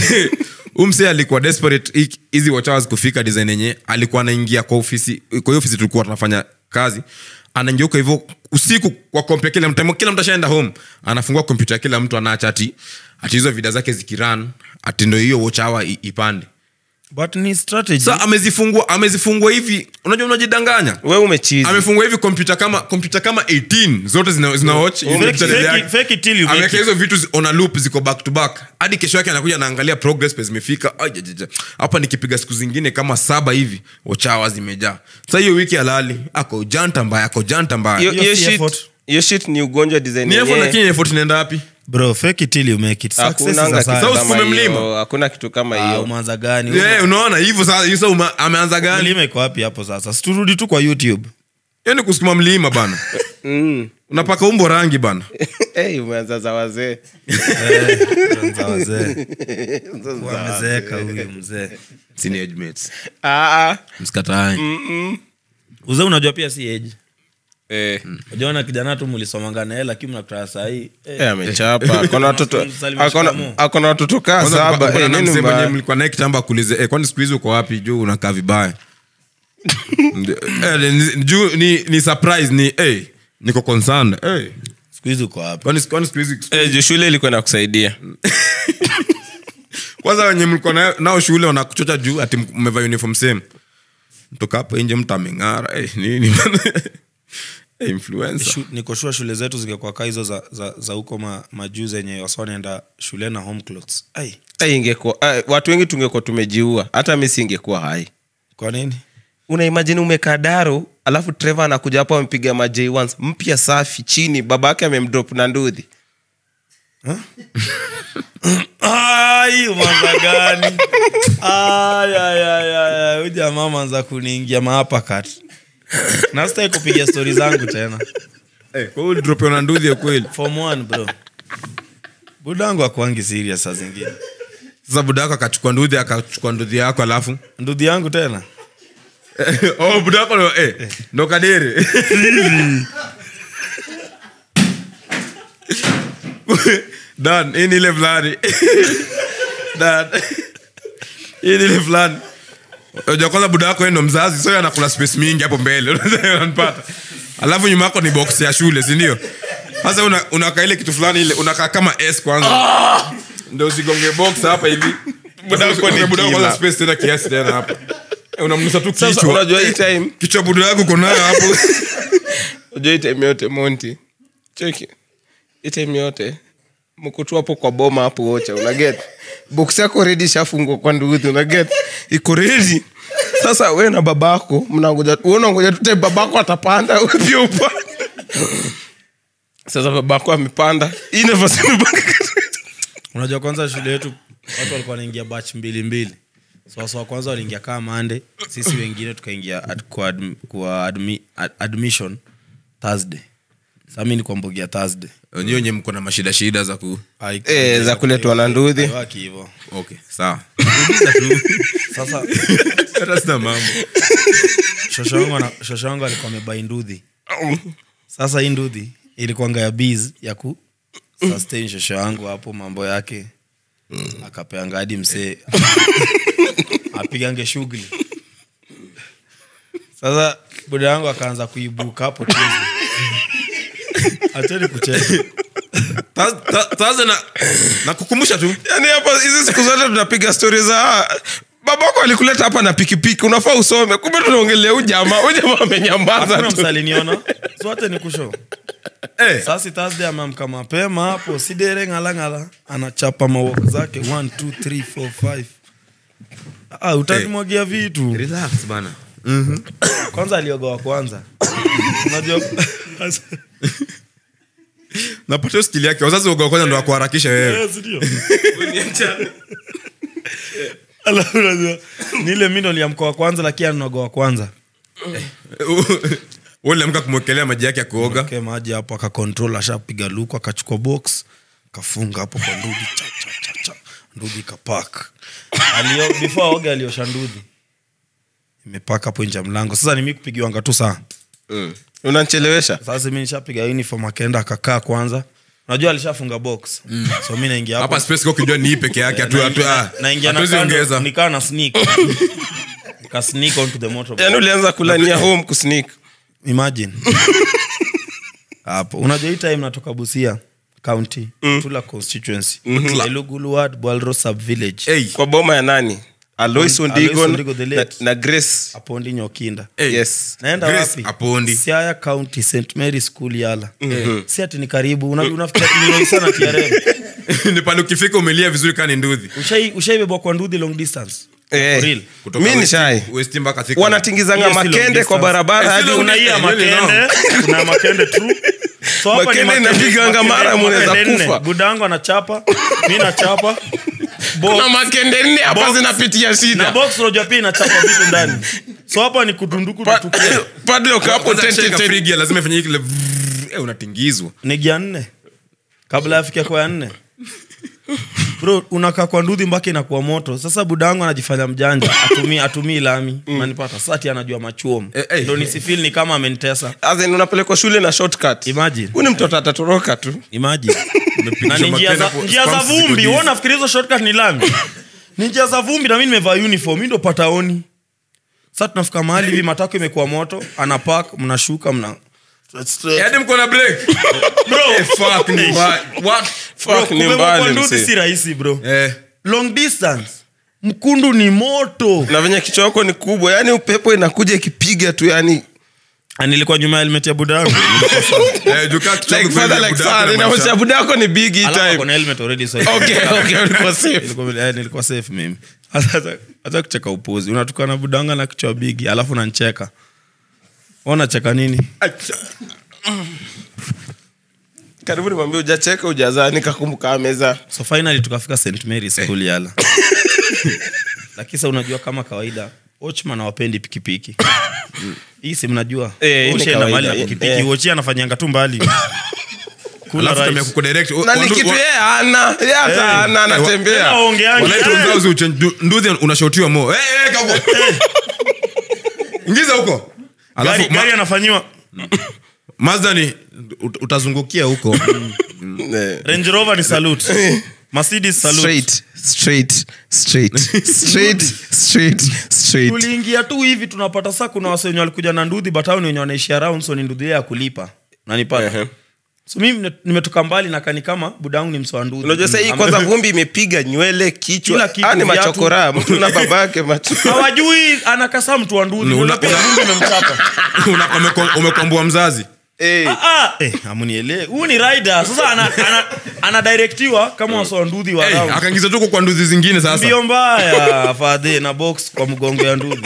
umse alikuwa desperate hi- hizi watch hours kufika design yenye alikuwa anaingia kwa ofisi kwa hiyo ofisi tulikuwa tunafanya kazi anaingia huko hivyo usiku kwa kompya kila mtu kila mtu ashaenda home anafungua kompyuta ya kila mtu anaacha ati ati hizo vida zake zikiran ati ndo hiyo watch hour i- ipande but ni strategy sa amezifungua amezifungua hivi unajua unajidanganya we umechizi amefungua hivi kompyuta kama kompyuta kama 18 zote zina, zina watch hizo Fake- channel fake yake. it- fake it till you make ameweka it. hizo vitu zi- on a loop ziko back to back hadi kesho yake anakuja anaangalia progress pe zimefika Ai, jajaja. hapa nikipiga siku zingine kama saba hivi wachawa zimejaa sa hiyo wiki alali ako janta mbaya ako janta mbaya Hiyo- Hiyo hiyo si shit- effort. hiyo shit ni ugonjwa design ni effort yenyewe. lakini effort inaenda wapi bro fake it till you make it Success is Hakunanga a kitu science. Sasa kama usikume hiyo. mlima. hakuna kitu kama Ah, hiyo umeanza gani yeah, unaona hivyo sasa hiyo sasa uma- ameanza gani mlima iko wapi hapo sasa siturudi tu kwa youtube hiyo ni kusukuma mlima bana Mm. unapaka umbo rangi bana Hey, umeanza za wazee Za wazee. Wamezeeka huyu mzee Sini age mates. Ah, ah. msikatae uzee unajua pia si age Eh, ujaona kijana tu mlisomanga naye lakini mnakutana sahii eh, amechapa akona watoto Salimia akona- shikamoo. akona watoto kaa Kwanza saba kuna- kuna Eh, nini msee mwenye mbaya? mlikuwa naye kitambo akuulize eh, kwani siku hizi uko wapi juu unakaa vibaya Eh, ni- juu ni, ni surprise ni eh, niko concerned eh, siku hizi uko hapa kwani kwani siku hizi Eh, juu shule ilikuwa inakusaidia kwanza wenye mlikuwa na- nao shule wanakuchocha juu ati mmevaa uniform same mtoka hapo nje mtu ameng'ara eh, nini eh, influencer Shu- niko sure shule zetu zingekuwa kaa hizo za, za, za huko ma, majuu zenye waswanaenda shule na home clothes ai Eh, ingekuwa eh, watu wengi tungekuwa tumejiua hata mi singekuwa hai kwa nini unaimajini umekaa daro alafu trevor anakuja hapo amepiga ma J1s mpya safi chini babake amemdrop na ndudhi ai umanza gani Ai, ai, ai, ai, ai, huyu jamaa manza kuniingia maapakat nastai kupiga stori zangu tena eh, kwa hiyo drop na nduthi ya kweli form one bro budangu akuangi serious saa zingine sasa buda yako akachukua nduthi akachukua nduthi yako alafu ndudhi yangu tena oh, buda yako ndo- eh, ndo kadere dan hii ni ile fulani dan hii ni ile fulani Unajua kwanza buda yako yeye ndo mzazi so yeye anakula space mingi hapo mbele unanipata alafu nyuma yako ni box ya shule sindio sasa una- unakaa ile kitu fulani ile unakaa kama s kwanza ndo usigonge box hapa hivi Buda yako ni Buda yako kwanza killer. space tena kiasi tena hapa unamnusa tu sasa kichwa unajua hii time kichwa budo yako uko nayo hapo unajua hii time yote monti cheki hii time yote mko tu hapo kwa boma hapo wocha unaget box yako redi shafungwa kwa nduthi unaget iko redi sasa we na babako mnangoja wewe unangoja tu time babako atapanda wewe pia upande sasa babako amepanda hii nafasi imebaki unajua kwanza shule yetu watu walikuwa wanaingia batch mbili mbili so wasa wa kwanza waliingia kaa mande sisi wengine tukaingia ad, kwa, adm, kwa admi, ad, admission thursday sami ni kwa mbogia thursday wenyewe wenye mko na mashida shida za ku eh za kuletwa na nduthi Haiwaki hivyo okay sawa sasa hata sina mambo shosho wangu ana- shosho wangu alikuwa amebai nduthi sasa hii nduthi ilikuanga ya biz ya ku sustain shosho wangu hapo mambo yake akapeanga hadi msee apigange shughuli sasa buda yangu akaanza kuibuka hapo Tuesday. acheni kucheza Ta- ta- taza na nakukumbusha tu yani hapa hizi siku zote tunapiga stori za babako alikuleta hapa na pikipiki unafaa usome kumbe tunaongelea ujamaa ujamaa amenyamaza hakuna tu msaliniona zote ni kusho Eh, sasi thursday amamka mapema hapo sidere ng'alang'ala anachapa mawok zake 1 2 3 4 5 ah, utanimwagia vitu relax bana kwanza alioga wa kwanza unajua napatia skili yake wazazi waga wa kwanza ndo wakuharakisha wewe Yes, ndio. Alafu unajua, ni ile mi ndo liamka wa kwanza lakini anoga wa kwanza uliamka kumwekelea maji yake ya kuoga ke maji hapo akakontrol ashapiga luku akachukua box kafunga hapo kwa ndudi cha, cha, cha, cha. ndudi kapak Alio, before aoge aliosha ndudi imepaka hapo nje ya mlango sasa nimi kupigiwanga tu saa unanchelewesha sasa mi nishapiga uniform akaenda akakaa kwanza unajua alishafunga box so mi naingia hapo hapa space kwa ukijua ni hii peke yake hatu- hatu- ah, naingia na hatuwezi kando, ongeza nikaa na sneak nika sneak onto the motorbike. yani ulianza kulania home kusnik imagine hapo unajua hii time natoka busia county tula constituency elugulu ward bwalro sub village Hey, kwa boma ya nani alois Alois ondigon Ondigo the na, late. na grace apondi nyokinda hey. yes naenda Grace wapi Apondi. siaya county st mary school yala si ati ni karibu Una- unafikiria ati ni rahisi sana trm ni pale ukifika umelia vizuri kaa ni ndudhi Ushai- ushaibebwa kwa ndudhi long distance Eh, For real. Kutoka mi ni West- shai West mpaka Thika. wanatingizanga Hiyo si long makende kwa distance. barabara Eh, si hadi long una- kuna hii ya Really makende kuna makende tu so hapa ni Makende makende- inapiganga makende- mara mnaweza makende nne. kufa. budangu anachapa mi nachapa Box. kuna makende nne hapa Box. zinapitia na shida box unajua pia inachapa vitu ndani so hapa ni kutunduku Pa- tutukia padlock hapo Kwanza ten, ten, shika ten. frigi ya lazima ifanye kile vrrr, eh, unatingizwa ni gia nne kabla afike kwa ya nne bro unakaa kwa ndudhi mpaka inakuwa moto sasa budangu anajifanya mjanja atumii atumii lami nanipata sati anajua machuom Eh, eh. ndo nisifil ni kama amenitesa As in, unapelekwa shule na shortcut Imagine. huu ni mtoto atatoroka tu imagine na ni njia Makenda za, kwa- njia za spams ziko vumbi busy. wewe unafikiri hizo shortcut ni lami ni njia za vumbi na mimi nimevaa uniform mimi ndo pataoni sasa tunafika mahali hivi matako imekuwa moto ana park mnashuka mna Eh, hadi mko na break bro Eh, fuck, ni mbaya. What? Fuck, ni kubebwa mbali, kwa nduthi msee. si rahisi bro Eh, long distance mkundu ni moto na venye kichwa yako ni kubwa yani upepo inakuja ikipiga tu yani Ah, nilikuwa nyuma ya helmet ya buda yangu eh, juu kaa kichwa like kubeba father ya like buda son yako na inaonyesha maisha. buda yako ni big hii Alafu ako time na helmet already so okay okay ulikuwa safe Nilikuwa- eh, nilikuwa safe mimi Hata- hata kucheka upuzi unatukana budanga na kichwa bigi alafu nancheka unacheka nini karibu nimwambia ujacheka ujazaa nikakumbuka meza so finally tukafika st mary school yala lakini sa unajua kama kawaida ochman awapendi pikipiki hii si mnajua Eh, hii ni ushaenda mahali na kawaida, pikipiki eh. wochi anafanyanga tu mbali Kula Alafu rice. tumia kukudirect. O- na ni wandu- kitu wa- yeye ana yeye hata ana Tena anatembea waongeangi, wanaita eh. wenzao uche- ndu- nduthi unashotiwa mo Eh, eh, kauko. ingiza huko alafu Gari- gari ma- anafanyiwa mazda ni ut- utazungukia huko Eh. range rover ni salute mercedes salute straight straight straight straight straight straight tuliingia tu hivi tunapata saa kuna wase wenye walikuja na ndudhi but hao ni wenye wanaishi around so ni ndudhi ile ya kulipa nanipata Ehe. so mimi nime- nimetoka mbali na kani kama budangu ni msoanduzi unajua sahii kwanza vumbi imepiga nywele Kila kichwa kitu, Ah, ni viatu. machokora mtu na babake macho hawajui anakasa mtu wa nduzi Una- unapia una- vumbi imemchapa Una- umeko- umekwambua mzazi Eh, Ah, ah, eh, amunielewe huu ni rider sasa ana, ana, anadirektiwa kama wasoanduzi wa hey, round. akaingiza tu kwa nduzi zingine sasa mbio mbaya fadhe na box kwa mgongo ya nduzi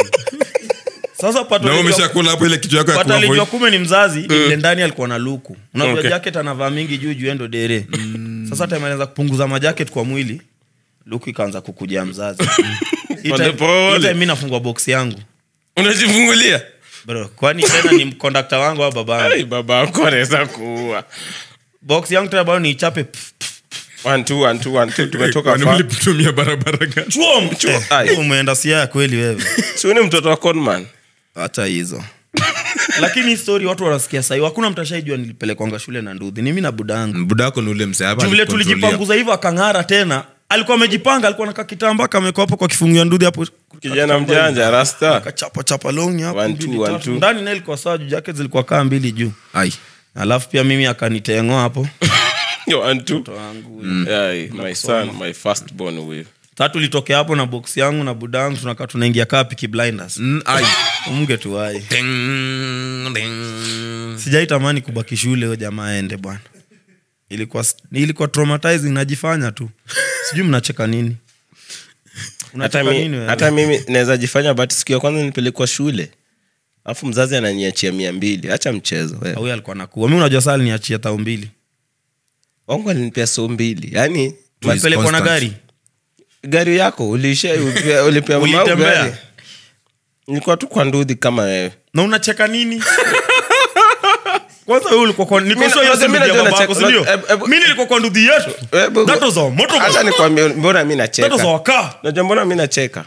sasa pato na wewe alijua- umeshakula hapo ile kichwa yako ya pato kuwa alijua voice. kume ni mzazi ile ndani alikuwa na luku unajua Okay. jacket anavaa mingi juu juu endo dere sasa time alianza kupunguza majacket kwa mwili luku ikaanza kukujia mzazi Hii Pole time- pole. hii time mi nafungua box yangu unajifungulia bro kwani tena ni kondakta wangu au babangu Ai, baba yako anaweza kuua box yangu tena bado niichape pff, One, two, one, two, one, two, tumetoka Kwani far. mlitumia barabara gani chuom Ai. Eh, umeenda siaya kweli wewe Si wewe ni mtoto wa conman hata hizo lakini hii story watu wanasikia sahii hakuna mtu ashaijua nilipelekwanga shule na ndudhi ni mi na budangu buda yako ni ule msee hapa Juu vile alikucontrolia. tulijipanguza hivyo akang'ara tena alikuwa amejipanga alikuwa naka kitamba kamekwa hapo kwa kifungu ya ndudhi hapo kijana mjanja rasta kachapa chapa longi hapo One, mbili, two, one, tatu. two. ndani naye ilikuwa sawa juu jacket zilikuwa kaa mbili juu Ai. alafu pia mimi akanitengoa hapo Yo, one, two. wangu Ai, my son my first born with tatu litokea hapo na box yangu na budangu tunakaa tunaingia kaa piki blinders Mm, ai. umge tuwai Ding, ding. sijaitamani kubaki shule huyo jamaa aende bwana ilikuwa ilikuwa traumatizing najifanya tu sijui mnacheka nini hata, Unacheka mi, nini wewe? hata mimi naweza jifanya but siku ya kwanza nipelekwa shule alafu mzazi ananiachia mia mbili hacha mchezo wewe. huyo alikuwa nakua mi unajua saa niachia tao mbili wangu alinipea so mbili yani pelekwa na constant. gari gari yako ulisha ulipea- ulipea mama yangu Ulitembea? gari nilikuwa tu kwa ndudhi kama wewe na unacheka nini kwanza wewe ulikuwa kwa niko Mimi sure hiyo najua- si mimi nduthi ya najua babako, nacheka- si ndio? ebu- ebu- mimi nilikuwa kwa nduthi yetu Ebu- that was a hata motorbike nikwambie mbona mi that was a nacheka car najua mbona mi nacheka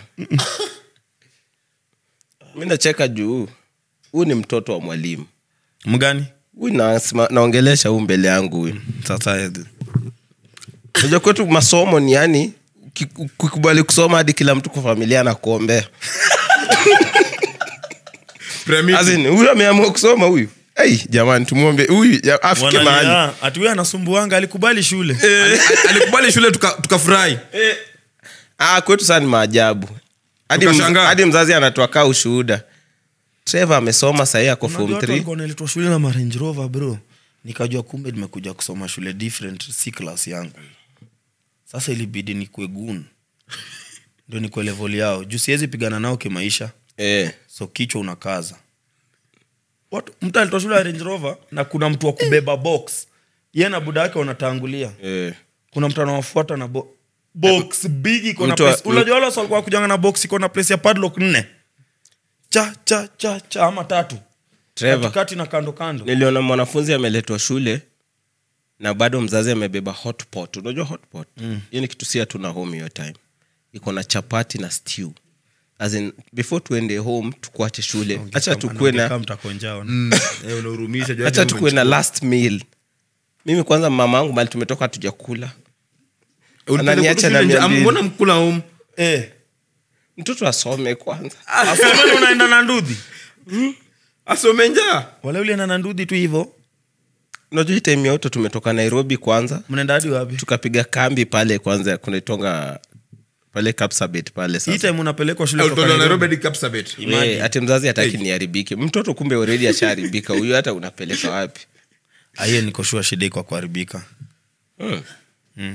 mi nacheka juu huu ni mtoto wa mwalimu mgani huyu nasema- naongelesha huu mbele yangu huyu sasa najua kwetu masomo ni yani kukubali kusoma hadi kila mtu kwa familia na kuombea Premium. As in, huyu ameamua kusoma huyu hey, jamani tumwombe huyu ja- afike mahali Wanalia, ati huyo anasumbuanga alikubali shule Ali- alikubali shule tuka- tukafurahi ah, kwetu saa ni maajabu hadi, mz, Tukashangaa. hadi mzazi anatoa kaa ushuhuda trevor amesoma sahii ako Unajua form watu 3 walikuwa wanaletwa shule na marange rover bro nikajua kumbe nimekuja kusoma shule different si class yangu sasa ilibidi nikue gun ndio nikue level yao juu siwezi pigana nao kimaisha eh. so kichwa unakaza Watu- mtu alitoa shule ya range rover na kuna mtu wa kubeba box ye na buda yake wanatangulia Eh. kuna mtu anawafuata na bo box big iko na Mtu wa- place unajua wale wasi walikuwa kujanga na box iko na place ya padlock nne cha cha cha cha ama tatu Trevor. katikati na kando kando niliona mwanafunzi ameletwa shule na bado mzazi amebeba hotpot unajua hotpot mm. hiyo ni kitu si hatuna home hiyo time iko na chapati na stew As in, before tuende home tukuache shule hacha tukue na hacha tukue na last meal mimi kwanza mama yangu mali tumetoka hatujakula ananiacha na mia mbili. mbona mkula um Eh, mtoto asome kwanza asomeni unaenda na ndudhi asome njaa wale ulienda na ndudhi tu hivo unajua hii time ya uto tumetoka nairobi kwanza mnaenda hadi wapi tukapiga kambi pale kwanza kunaitonga pale kapsabet pale hii sasa time unapelekwa shule kutoka Ulitolewa Nairobi. Nairobi hadi Kapsabet. We, ati mzazi hataki niharibike mtoto kumbe already ashaharibika huyu hata unapeleka wapi Ah, hiyo nikoshua shida iko kuharibika hmm.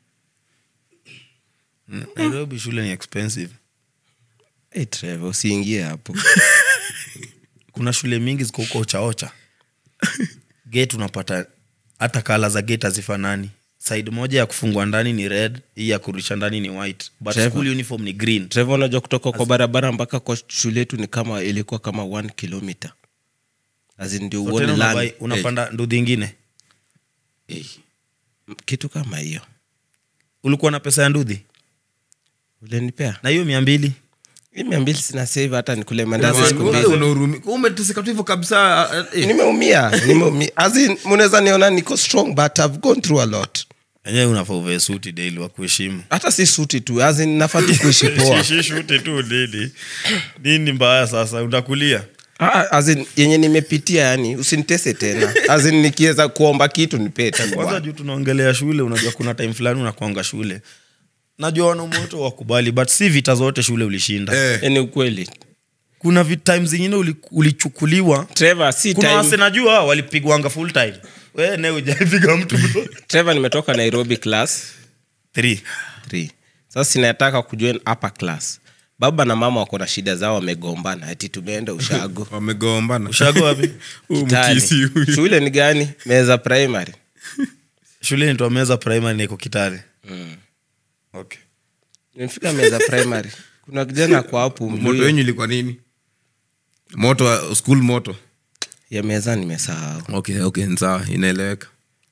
nairobi shule ni expensive hey, Trevor, usiingie hapo kuna shule mingi ziko huko ochaocha gate unapata hata kala za gate hazifanani side moja ya kufungwa ndani ni red hii ya kurudisha ndani ni white but Trevor. school uniform ni green Trevor, unajua kutoka kwa barabara mpaka kwa shule yetu ni kama ilikuwa kama one kilomita As in ndio So uone tena land. unabai- unapanda ndudhi ingine Eh, kitu kama hiyo ulikuwa na pesa ya ndudhi ulenipea na hiyo mia mbili hii mia mbili sina save hata nikule mandazi Wewe siku wewe mbili unahurumi- umeteseka tu hivyo kabisa eh. nimeumia nimeumia As in, mnaweza niona niko strong but I've gone through a lot enyewe unafaa uvee suti daily wa kuheshimu hata si suti tu as in, nafaa tu kuishi poa shuti tu nini nini mbaya sasa utakulia Ah, as in, yenye nimepitia yani usinitese tena As in, nikiweza kuomba kitu nipee tu kwanza bwana. juu tunaongelea shule unajua kuna time fulani unakwanga shule najua wanaume wote wakubali but si vita zote shule ulishinda Eh, Eh, ni ukweli kuna vi- time zingine uli- ulichukuliwa Trevor, si kuna time- wase najua walipigwanga full time we ne ujaipiga mtu bro Trevor nimetoka nairobi class Three. 3 sasa sinataka kujoin upper class baba na mama wako na shida zao wamegombana ati tumeenda ushago wamegombana ushago wapi Huyu Kitale. mkisi huyu. shule ni gani meza primary shule nitwa meza primary niko kitale okay. nimefika meza primary kuna kijana kwa hapo moto Mluya. wenyu ilikuwa nini moto wa- school moto ya meza nimesahau okay okay ni sawa inaeleweka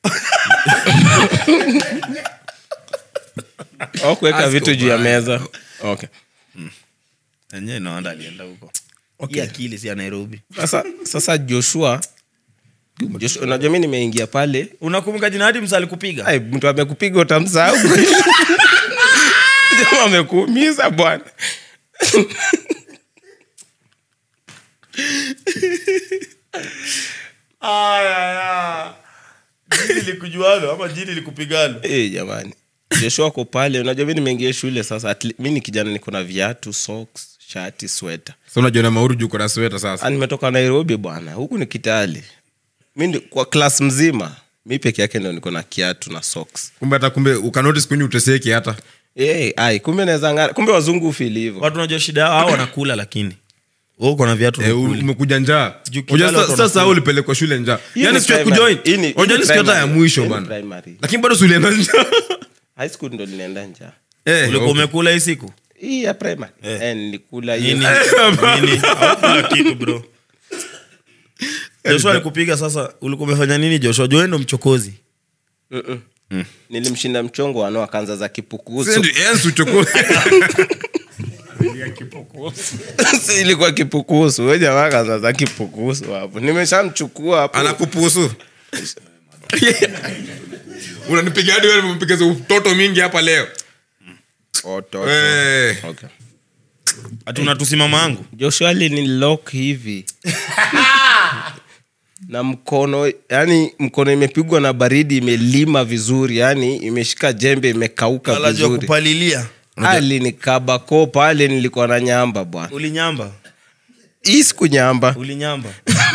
au kuweka Asko vitu juu ya baya. meza okay enyewe naanda alienda huko okay. akili si ya nairobi sasa sasa joshua Joshua, unajua mi nimeingia pale unakumbuka jina hadi msa alikupiga Ai, mtu amekupiga utamsahau Jamaa amekuumiza bwana jini likujualo ama jini likupigalo Eh, jamani joshua ko pale unajua mi nimeingia shule sasa at le- mi ni kijana niko na viatu socks shati sweta sa unajua na mauru juu kona sweta sasa Ah, nimetoka nairobi bwana huku ni kitali mi ndi- kwa klas mzima mi peke yake ndo niko na kiatu na socks kumbe hata kumbe ukanotis kwenye uteseki hata hey, ai kumbe naweza ng'ara kumbe wazungu ufili hivo watu unajua shida yao hao wanakula lakini Wewe uko na viatu Eh, unakula. umekuja njaa Juu Unajua Kitale sa- watu sasa wanakula. ulipelekwa shule njaa Hii yani ni siku ya primary. kujoin Hii ni- hii unajua ni ni siku hata ya primary. mwisho Hii ni bana primary. lakini bado sulienda njaa high school ndo nilienda njaa Eh, ulikuwa okay. umekula hii siku hii ya primary eh. nilikula hiyo nini nini hakuna kitu bro joshua alikupiga sasa ulikuwa umefanya nini joshua joe ndo mchokozi Mm-mm. nilimshinda mchongo wano akaanza za kipukusu Sendi, yes, uchukue. Si ilikuwa kipukusu we jamaa akaanza za kipukusu hapo nimeshamchukua hapo anakupusu unanipiga hadi wewe umepiga za utoto mingi hapa leo Oto. Eh. Okay. hati unatusimama angu joshua ni lock hivi na mkono yani mkono imepigwa na baridi imelima vizuri yani imeshika jembe imekauka alajua vizuri kupalilia alinikaba ko pale nilikuwa na nyamba bwana ulinyamba hii siku nyamba ulinyamba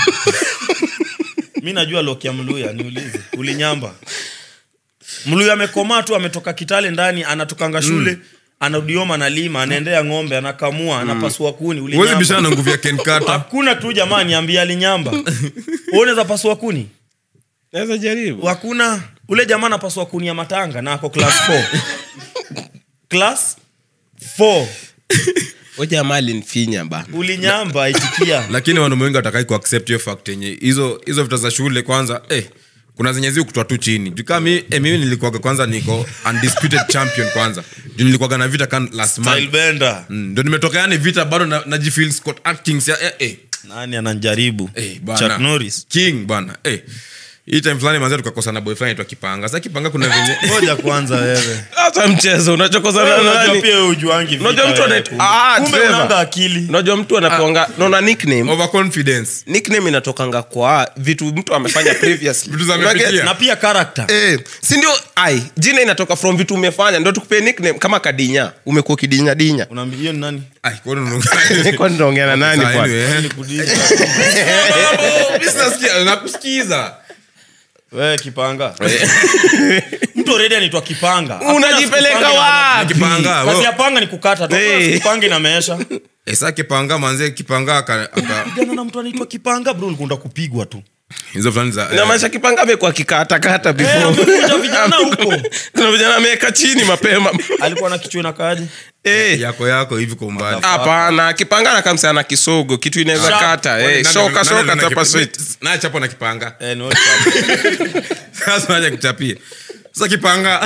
mi najua loki ya mluya niulize ulinyamba mluya amekomaa tu ametoka kitale ndani anatokanga shule anaudioma analima anaendea ng'ombe anakamua anapasua kuni Huwezi ulinyamba bishana na nguvu ya kenkata hakuna tu jamaa niambia alinyamba Wewe unaweza pasua kuni naweza jaribu hakuna ule jamaa anapasua kuni ya matanga na ako class 4 class 4 o jamaa alinfinya bana ulinyamba itikia lakini wanaume wengi watakai kuaccept hiyo fact yenye hizo hizo vita za shule kwanza eh, kuna zenye zi kutoa tu chini juu kama mi, eh, mimi nilikuwaga kwanza niko undisputed champion kwanza juu nilikuwaga na vita kan last month Stylebender. Mm, ndo nimetoka yani vita bado na- najifeel Scott Atkins ya, eh, eh, nani ananjaribu eh, bana. Chuck Norris king bana eh. hii time fulani manzia tukakosa na boy fulani aitwa kipanga sa kipanga kuna venye ngoja kwanza wewe hata mchezo unachokozana Wewe na unajua nani pia wewe ujuangi vita unajua mtu wewe, anaitwa kumbe. ah kumbe Trevor. unanga akili unajua mtu anakuanga naona nickname overconfidence nickname inatokanga kwa vitu mtu amefanya previously Vitu za Unajua- amepitia. na pia character Eh, si ndio ai jina inatoka from vitu umefanya ndo tukupee nickname kama kadinya umekuwa kidinya dinya unaambia hiyo ni nani Ai, kwa nini unaongea? kwa ninaongea na nani Sawa, bwana anyway, eh. Mimi sinasikia, nakusikiza wewe kipanga mtu already anaitwa kipanga Hakuna unajipeleka siku panga wapi Kipanga, ina- kazi wewe- ya panga ni kukata tu Eh. hey. kipanga inameesha Eh, sa kipanga manze kipanga aka- aka- pigana na mtu anaitwa kipanga bro ulikunda kupigwa tu hizo fulani za na maisha kipanga amekuwa kikatakata Eh, before amekuja vijana huko kuna vijana ameweka chini mapema alikuwa na kichwa inakaaje Eh, yako yako hivi kwa umbali hapana kipanga na kamsa na kisogo kitu inaweza Sharp. kata Kwani eh, nani- shoka nani- shoka nani- tapa nani- sweet naye chapo na kipanga eh, ni wewe kipanga. sasa naja kuchapia sasa kipanga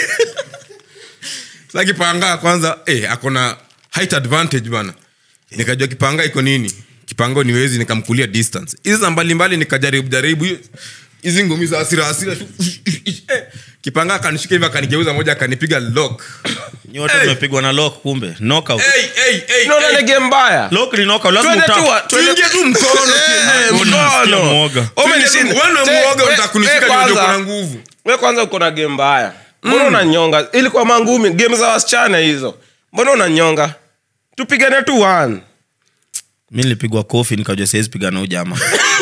sasa kipanga kwanza eh, akona height advantage bana nikajua kipanga iko nini kipanga niwezi nikamkulia distance hizi za mbalimbali nikajaribu jaribu hiyo- hizi ngumi za asira asira eh, kipanga akanishika hivi akanigeuza moja akanipiga lock nyote Hey. tumepigwa na lock kumbe knockout Hey, hey, hey, unaona hey. ni game mbaya lock ni knockout lazima Twende tu wa- utap twende- Tuingie tu mkono Eh, kienyeji. mkono. Sikia muoga. Umenishinda. Wewe Te- mwoga we- utakunishika we ndio ndio kwanza- kuna nguvu we kwanza uko na game mbaya mbona unanyonga ilikuwa mangumi game za wasichana hizo mbona unanyonga tupigane tu one mi nilipigwa kofi nikajua siwezi pigana huyu jamaa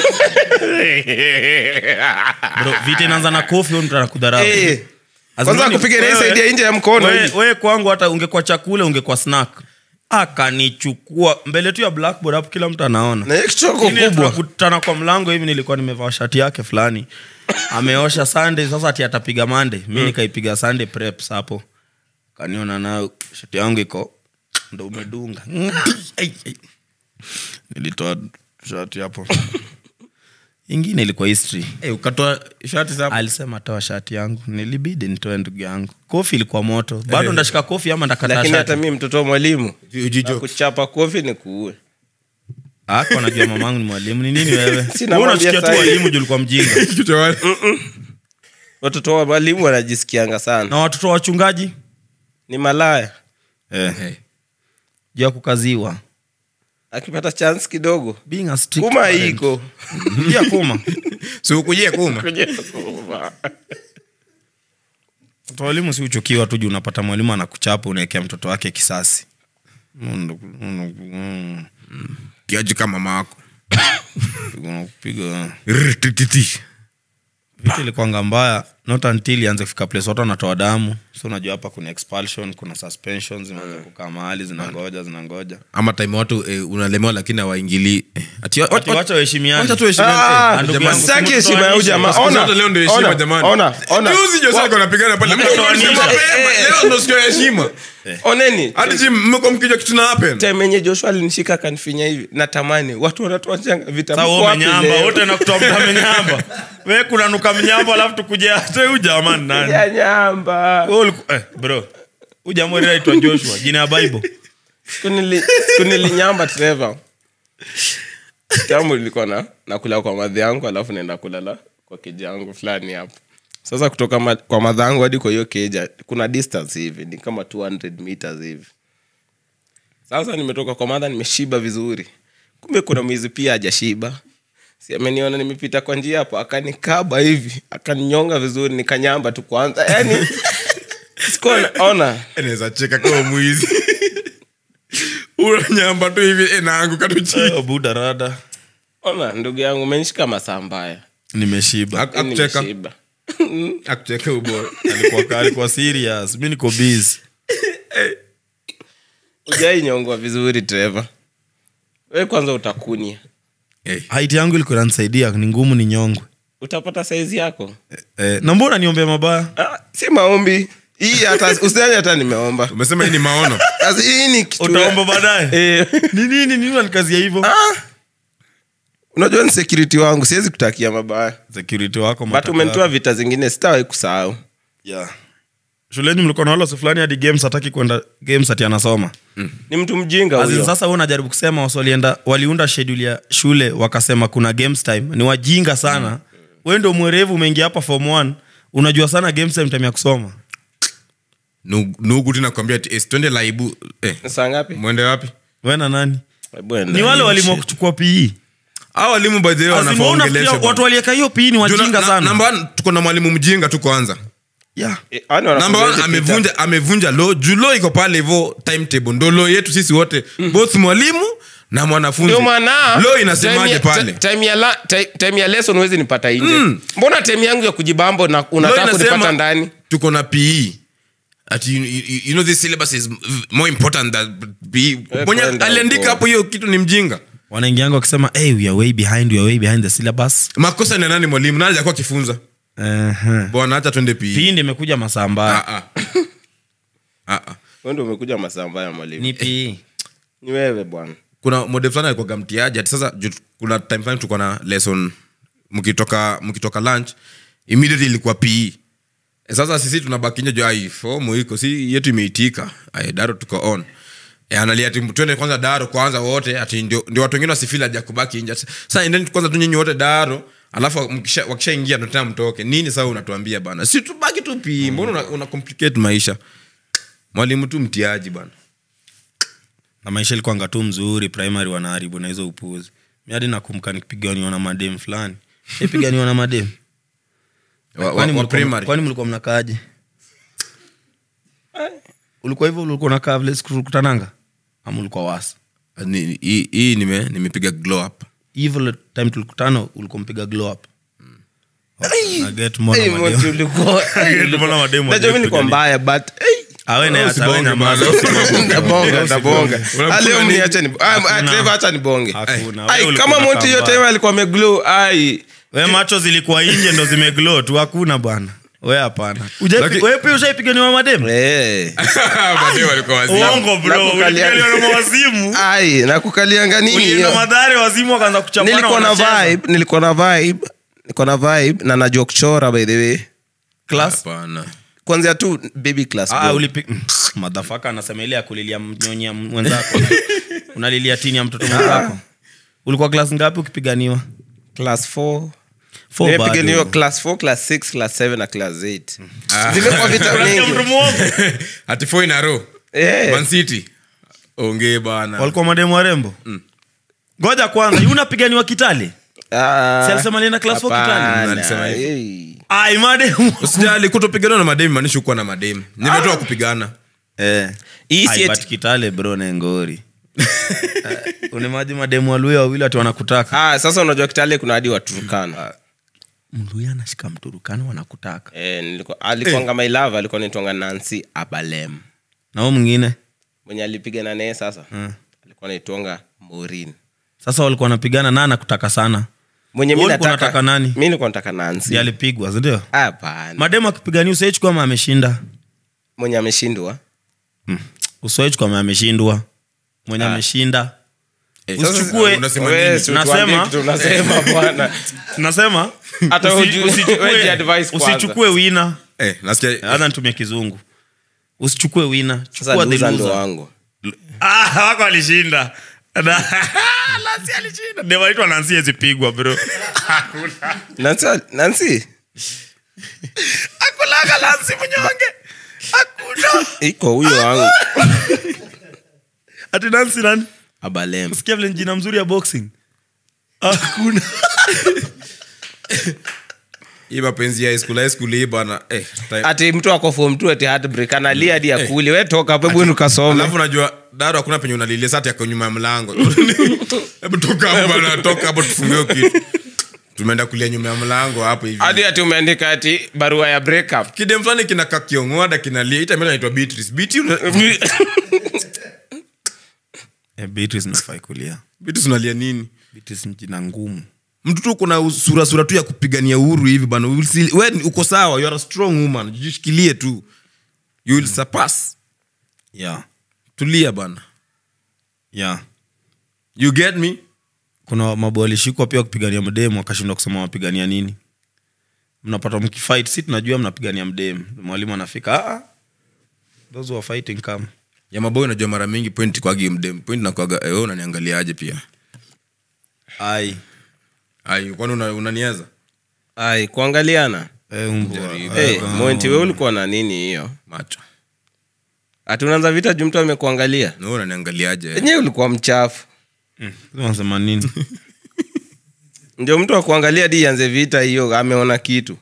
bro vita inaanza na kofi huyu mtu anakudharau Eh, Azimani, kwanza kupiga na hii wewe- side ya nje ya mkono we, hivi. we kwangu hata ungekuwa chakula ungekuwa snack akanichukua mbele tu ya blackboard hapo kila mtu anaona na hiyo kichoko Lakini kubwa tunakutana kwa mlango hivi nilikuwa nimevaa shati yake fulani ameosha sunday sasa ati atapiga monday mi nikaipiga sunday preps hapo kaniona nayo shati yangu iko ndo umedunga Ai, ai. nilitoa shati hapo ingine ilikuwa history Eh, ukatoa shati za alisema toa shati yangu nilibidi nitoe ndugu yangu kofi ilikuwa moto bado ndashika kofi ama ndakata lakini hata shati mi mtoto wa mwalimu Ujijo. na kuchapa kofi ni kuue ako najua mamangu ni mwalimu ni nini wewe Sina Wewe mwambia unachukia tu sahi. walimu juu ulikuwa mjinga Kichwa wale. watoto wa mwalimu wanajisikianga sana na watoto wa wachungaji ni malaya eh. Eh. juu ya kukaziwa akipata chance kidogo being a strict kuma parent. iko pia kuma Si ukujie kuma mtoto wa walimu si uchukiwa tu juu unapata mwalimu anakuchapa unaekea mtoto wake kisasi Mm, kiaji kama mama yako unakupiga Rrr, tititi. vitu ilikuanga mbaya not until ianze kufika place watu wanatoa damu so unajua hapa kuna expulsion kuna suspension zimeanza kukaa mahali zinangoja zinangoja ama time watu eh, unalemewa lakini hawaingilii eh, ati- Ati wat- wacha waheshimiane wacha tu heshimiane. Ah, Eh, ndugu jamani, yangu, sitaki heshima ya huyu jamaa. siku Ona, zote leo ndio heshima ona, jamani. ona, ona. Juzi Jose Wa- alikuwa anapigana pale mko Mnatoanisha. mapema, Eh, eh, leo ndio siku ya heshima oneni hadi ji mmeko mkijua kitu na happen time yenye joshua alinishika akanifinya hivi natamani watu wanatoa changa Sasa vitabu wewe wapi umenyamba leo? wote nakutoa mtu amenyamba we kuna nuka mnyamba alafu tukuje hata huyu jamaa ni nani ya nyamba Wewe uliku- eh, bro huyu jamaa alikuwa anaitwa joshua jina ya bible Siku nili- siku nilinyamba trevor kitambo nilikuwa na nakula kwa madhi yangu alafu naenda kulala kwa keja yangu fulani hapo sasa kutoka ma, kwa madha yangu hadi kwa hiyo keja kuna distance hivi ni kama 200 meters hivi sasa nimetoka kwa madha nimeshiba vizuri kumbe kuna mwizi pia hajashiba si ameniona nimepita kwa njia hapo akanikaba hivi akaninyonga vizuri nikanyamba tu kwanza yani sikuwa na- ona naweza cheka kama mwizi unanyamba tu hivi eh, naanguka tu chini Eh, buda rada ona ndugu yangu umenishika masaa mbaya nimeshiba Ak- akucheka Nimeshiba. akucheka ubora alikuwa alikuwa serious mi niko busy ujainyongwa vizuri trevor we kwanza utakunia Eh, haiti yangu ilikuwa inanisaidia ni ngumu ni nyongwe utapata saizi yako eh, na mbona niombea mabaya ah, si maombi hii hata usidhani hata nimeomba umesema hii ni maono Sasa hii ni kitu ya- utaomba baadaye Eh, ni nini nini unanikazia hivyo ah, unajua ni security wangu siwezi kutakia mabaya security wako but mataka umenitoa yako. vita zingine sitawahi kusahau yeah. shuleni mlikuwa na walosi fulani hadi games hataki kwenda games ati anasoma ni mtu mjinga As in, huyo sasa we unajaribu kusema wasi walienda waliunda schedule ya shule wakasema kuna games time ni wajinga sana mm. we ndo mwerevu umeingia hapa form one unajua sana games time time ya kusoma Nu- nugu tu nakwambia ati eh, twende laibu eh, saa ngapi mwende wapi we na nani Hebu enda. ni wale walimu wa kuchukua pe au walimu by the way As in, wanafaa wewe unafikiria waongeleshwe watu bwana. walieka hiyo pe ni Juu na- wajinga na- sana number one, tuko na mwalimu mjinga tu kwanza yeah. Eh, yaani wanafunzi namba one, wote amevunja amevunja lo juu lo iko pale hivo timetable ndo lo yetu sisi wote both mwalimu na mwanafunzi ndio maana lo inasemaje time ya- pale ti- time ya la- ti- time ya lesson huwezi nipata nje mbona time yangu ya kujibambo na Law unataka inasema kunipata ndani tuko na pe ati you, you, you know this syllabus is more important than pe mwenye kwenda aliandika huko. hapo hiyo kitu ni mjinga wanaingianga wakisema hey, we are way behind we are way behind the syllabus makosa ni nani mwalimu nani alikuwa akifunza uh-huh. bwana hacha twende pe pe ndi imekuja masaa mbaya Ah, ah. Ah, ah. Wewe ndio umekuja masaa mbaya mwalimu ni pe ni wewe bwana kuna mode fulani alikuwaga mtiaji ati sasa juu kuna time fulani tulikuwa na lesson mkitoka mkitoka lunch immediately ilikuwa pe E, sasa sisi tunabaki nje juu ai fomu iko si yetu imeitika ai daro tuko on e, analia ati twende kwanza daro kwanza wote ati ndio, ndio watu wengine wasifili aja kubaki nje sasa endeni kwanza tu nyinyi wote daro alafu mkisha- wakishaingia ndo tena mtoke nini sasa unatuambia bana si tubaki tu pi mbona una, una complicate maisha mwalimu tu mtiaji bana na maisha ilikuanga tu mzuri primary wanaharibu na hizo upuzi mi hadi nakumbuka nikipiganiwa na madem fulani ipiganiwa na madem Wa- wa- Kwani wa mlikuwa- primary. kwani mlikuwa mnakaaje ulikuwa hivyo ulikuwa unakaa vile siku tukutananga ama ulikuwa wasi Ni- hii hii nime nimepiga glow up hivyo time tulikutana ulikuwa mpiga glow up Na get more Hey, na Moti, madem. ulikuwa- Mbona mademu Najua mi nilikuwa wajapigania? mbaya but hey, Awe na- Usibonge awe na bana, mazo. usibonge. ndabonga ndabonga Unamkuna Ah, leo nini? mniache ni- ah, ah, Trevor, acha nibonge Hakuna. Ai, Wewe kama ulikuwa moti hiyo unakaa time alikuwa ameglow ai we macho zilikuwa nje ndo zimeglow tu hakuna bwana we hapana Ujaipi- Laki- we pia ushaipiganiwa mademu Eh. Mademu walikuwa wazima. uongo bro Nakukalia- ulipiganiwa na wazimu ai nakukalianga nini ulienda hiyo madhare wazimu wakaanza kuchapana nilikuwa na wanacheza. vibe nilikuwa na vibe nilikuwa na vibe na najua kuchora by the way Class? Hapana. kwanzia tu baby class Ah, bro. ulipi- madhafaka anasema ile ya kulilia mnyonyia mwenzako unalilia tini ya mtoto mwenzako ulikuwa klas ngapi ukipiganiwa class 4 Four nimepiganiwa bado. class 4 class 6 class 7 na class 8 Ah. zimekuwa vita Unasikia mtu mingi muogo? ati four in a row. Eh. Man City. ongee bana walikuwa mademu warembo ngoja kwanza yu unapiganiwa kitale Ah, Si alisema alienda class four hapana. Kitale? Alisema hivyo. Hey. ai mademu usijali kutopigana na mademu maanishi kuwa na mademu nimetoa kupigana eh. Hii si Ai, eti- but kitale bro nengori unimaji mademu waluya wawili ati wanakutaka Ah, sasa unajua kitale kuna hadi waturukana mluya anashika mturukani wanakutaka eh, nilikuwa- alikuanga my love alikuwa naitwanga nancy abalem na huo mwingine mwenye alipigana naye sasa Mm. alikuwa naitwanga morin sasa walikuwa wanapigana na anakutaka sana mwenye mi Wewe ulikuwa nataka unataka nani? mi nilikuwa nataka nancy ndi alipigwa sindio hapana mademu akipigania usaichukua ama ameshinda mwenye ameshindwa mm. usaichukua ama ameshindwa mwenye Ah. ameshinda Eh, Usichukue- sasa unasema Wewe, nini? si Nasema- utuambie kitu unasema bwana nasema Hata usi- hujui- usichukue- wewe ji advice kwanza. usichukue wina Eh, nasikia hata nitumie kizungu usichukue wina sasa chukua the loser ndo loser. wangu Ah, wako alishinda Na- Nancy alishinda Dem anaitwa Nancy ezipigwa bro nancy nancy akulaga Nancy mnyonge hakuna iko huyo wangu ati Nancy nani abalem sikia vile ni jina mzuri ya boxing hakuna hii mapenzi ya high school high school hii bana eh, time- ati mtu ako form two ati heartbreak analia hadi akuli we toka hapo hebu ukasome alafu najua daro hakuna penye unalilia sati yako nyuma ya mlango hebu toka hapo bana toka hapo tufungue kitu tumeenda kulia nyuma ya mlango hapo hivi hadi ati umeandika ati barua ya breakup kidem fulani kinakaa kiongoda kinalia ita mimi naitwa Beatrice Beatrice una- eh, Beatrice nafai kulia Beatrice unalia nini Beatrice ni jina ngumu mtu tu kuna sura sura tu ya kupigania uhuru hivi bana We will see- we ni- uko sawa you are a strong woman jishikilie tu you will surpass yeah tulia bana yeah you get me kuna mabo walishikwa pia kupigania mdemu wakashindwa kusema wapigania nini mnapata mkifight si tunajua mnapigania mdemu mwalimu anafika "Ah, ah, those who are fighting come ya maboy unajua mara mingi point kwagi mdem point nakwaga eh, wewe unaniangaliaje pia ai ai kwani una- unanieza ai kuangaliana eh, mbwa. hey, Ah, mwenti we ulikuwa na nini hiyo macho ati unaanza vita juu mtu amekuangalia na wewe unaniangaliaje enyewe ulikuwa mchafu mm, wanasema nini ndio mtu akuangalia hadi ianze vita hiyo ameona kitu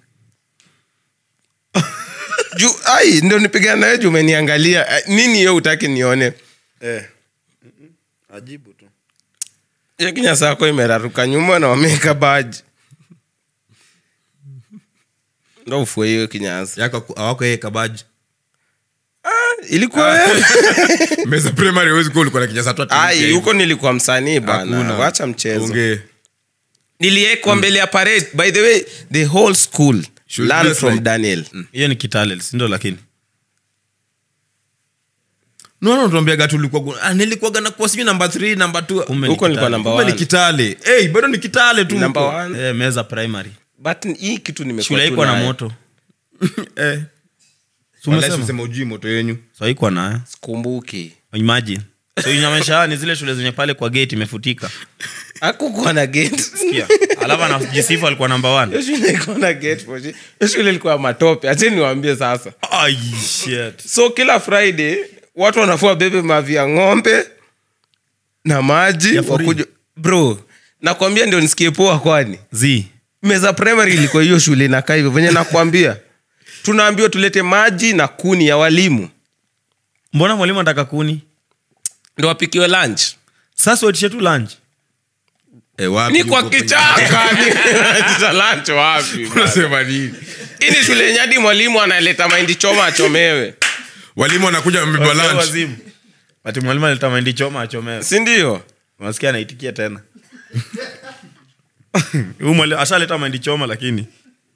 juu ai ndio nipigana nawe juu umeniangalia Eh, nini hiyo utaki nione eh. ajibu tu hiyo kinyasa yako imeraruka nyuma na wameweka baji ndo ufue hiyo kinyasa yako awako yeye kabaji ilikuwa wewe meza primary huwezi kuwa ulikuwa na kinyasa tu ati ai hivi. huko nilikuwa msanii bana Hakuna. wacha mchezo Ongee. niliekwa mbele ya parade by the way the whole school Should learn dress from like- daniel hiyo ni kitale sindo lakini naona tuambiaga tulikuwa ah, nilikuwaga na kuwa sijui namba 3 namba 2 Kumbe ni huko nilikuwa Kitale. namba kumbe ni one. kitale hey, bado ni kitale tu Number huko. one. eh, meza primary but hii kitu nimekuwa shule tu haikuwa na nayo. moto eh. Si Wallahi umesema? sisema ujui moto yenyu so haikuwa nayo sikumbuki imagine so inamaanisha ni zile shule zenye pale kwa gate imefutika akukuwa na gate Sikia. alafu anajisifu alikuwa namba one. Hiyo shule ilikuwa na gate for shit. Hiyo shule ilikuwa ya matope acheni niwaambie sasa Ai, shit. so kila friday watu wanafua bebe mavi ya ng'ombe na maji Ya for real? wakuja bro nakwambia ndio nisikie poa kwani Zi. meza primary ilikuwa hiyo shule inakaa hivyo venye nakwambia tunaambiwa tulete maji na kuni ya walimu mbona mwalimu anataka kuni ndo wapikiwe lunch sasa waitishe tu lunch Eh, wapi ni kwa huko penye- kichaka Ni- lunch wapi Unasema nini hii ni shule yenye hadi mwalimu analeta mahindi choma achomewe walimu wanakuja wamebeba Wazee lunch wazimu. ati mwalimu aleta mahindi choma achomewe sindio unasikia anaitikia tena Huyu mwalimu ashaleta mahindi choma lakini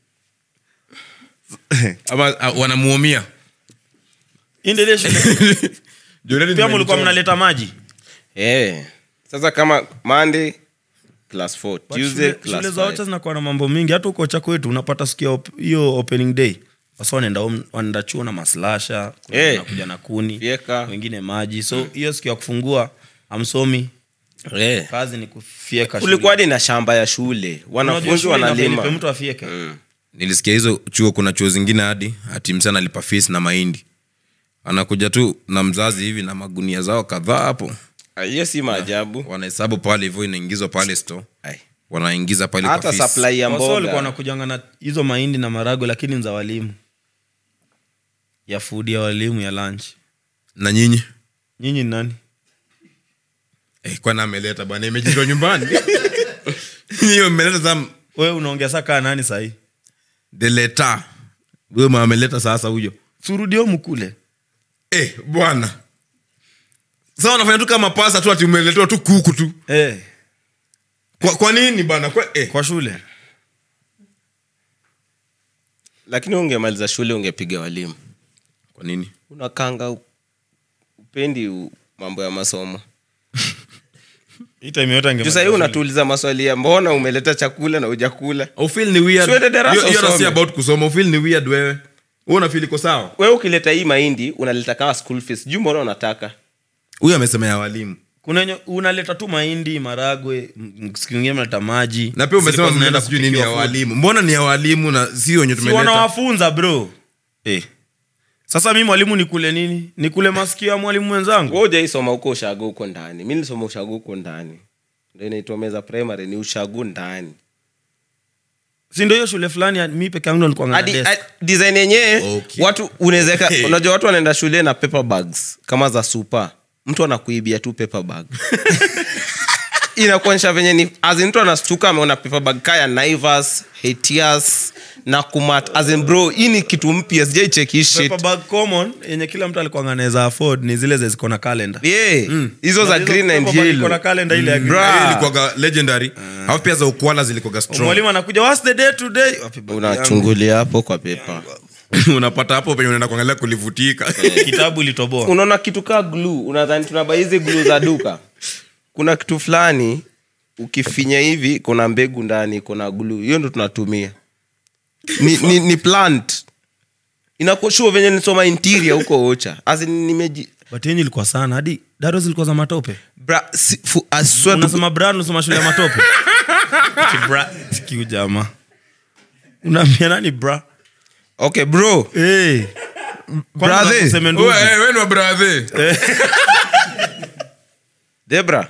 ama ah, wanamuumia Hii ndio ile shule Jordan pia ni mlikuwa mchoma. mnaleta maji Eh. sasa kama monday class 4 But tuesday shule- class shule za wacha five. zinakuwa na mambo mingi hata uko chako wetu unapata siku ya op- hiyo opening day wasa wanaenda home- wanaenda chuo na maslasha Eh. nakuja na kuni Fyeka. wengine maji so hiyo siku ya kufungua amsomi Eh. kazi ni kufieka kulikuwa hadi na shamba ya shule wanafunzi wanalima mtu afieke nilisikia hizo chuo kuna chuo zingine hadi ati msana alipa fees na mahindi anakuja tu na mzazi hivi na magunia zao kadhaa hapo Ah, hiyo si maajabu wanahesabu pale hivyo inaingizwa pale store Ai. wanaingiza pale kwa hata fees. supply ya Wasa walikuwa mboga wanakujanga na hizo mahindi na marago lakini ni za walimu ya food ya walimu ya lunch na nyinyi nyinyi ni nani eh, kwana ameleta bwana imejitwa nyumbani hiyo mmeleta sa wewe unaongea saa kaa nani sahii deleta huyo mama ameleta sasa huyo surudio mkule eh, bwana sa wanafanya tu kama pasa tu ati umeletewa tu kuku tu eh, kwa, kwa nini bana kwa, eh. kwa shule lakini ungemaliza shule ungepiga walimu kwa nini unakanga u- upendi u- mambo ya masomo hii time yote juu sahii unatuuliza maswali ya mbona umeleta chakula na ujakula ufil ni weird Tuende darasa Hiyo- hiyo usome. si about kusoma ufil ni weird wewe wewe unafeel iko sawa wewe ukileta hii mahindi unaleta kama school fees juu mbona unataka huyu amesema ya walimu kuna yenye unaleta tu mahindi maragwe m- siku ingine mnaleta maji na pia umesema Zilikuwa mnaenda zinaenda sijui nini ya kupikiwa food. walimu mbona ni ya walimu na sio wenye si tumeleta wanawafunza bro eh. sasa mi mwalimu nikule nini nikule masikio ya mwalimu mwenzangu we ujaisoma huko ushago huko ndani mi nilisoma ushago huko ndani ndo inaitwa meza primary ni ushago ndani si ndio hiyo shule fulani ya- mi peke yangu ndo nilikuwa hadi ngana desk. hadi design yenyewe Okay. watu unawezeka Hey. unajua watu wanaenda shule na paper bags kama za supa mtu anakuibia tu paper bag inakuonyesha venye ni azin mtu anastuka ameona paper bag kaya naivas hetias na kumat azin bro hii ni kitu mpya sijaicheki hii shit Paper bag common yenye kila mtu alikuwa anaweza afford ni zile ziko na calendar yeah hizo za Na hizo green and paper bag iko na yellow calendar ile ya green. Bra. Hiyo ilikuwaga legendary alafu pia za ukwala zilikuwaga strong mwalimu anakuja what's the day today Wapi bag yangu? unachungulia hapo kwa pepa unapata hapo penye unaenda kuangalia kulivutika kitabu ilitoboa unaona kitu kaa glue unadhani tunaba hizi glue za duka kuna kitu fulani ukifinya hivi kuna mbegu ndani kuna glue hiyo ndo tunatumia ni, ni, ni plant inakoshua venye nisoma interior huko ocha As in nimeji but yenye ilikuwa sana hadi daro zilikuwa za matope bra, si, fu, I swear to unasema bra unasema shule ya matope Ati bra sikiu jamaa unaambia nani bra okay bro hey. Brother. Wewe ni wa brother. debra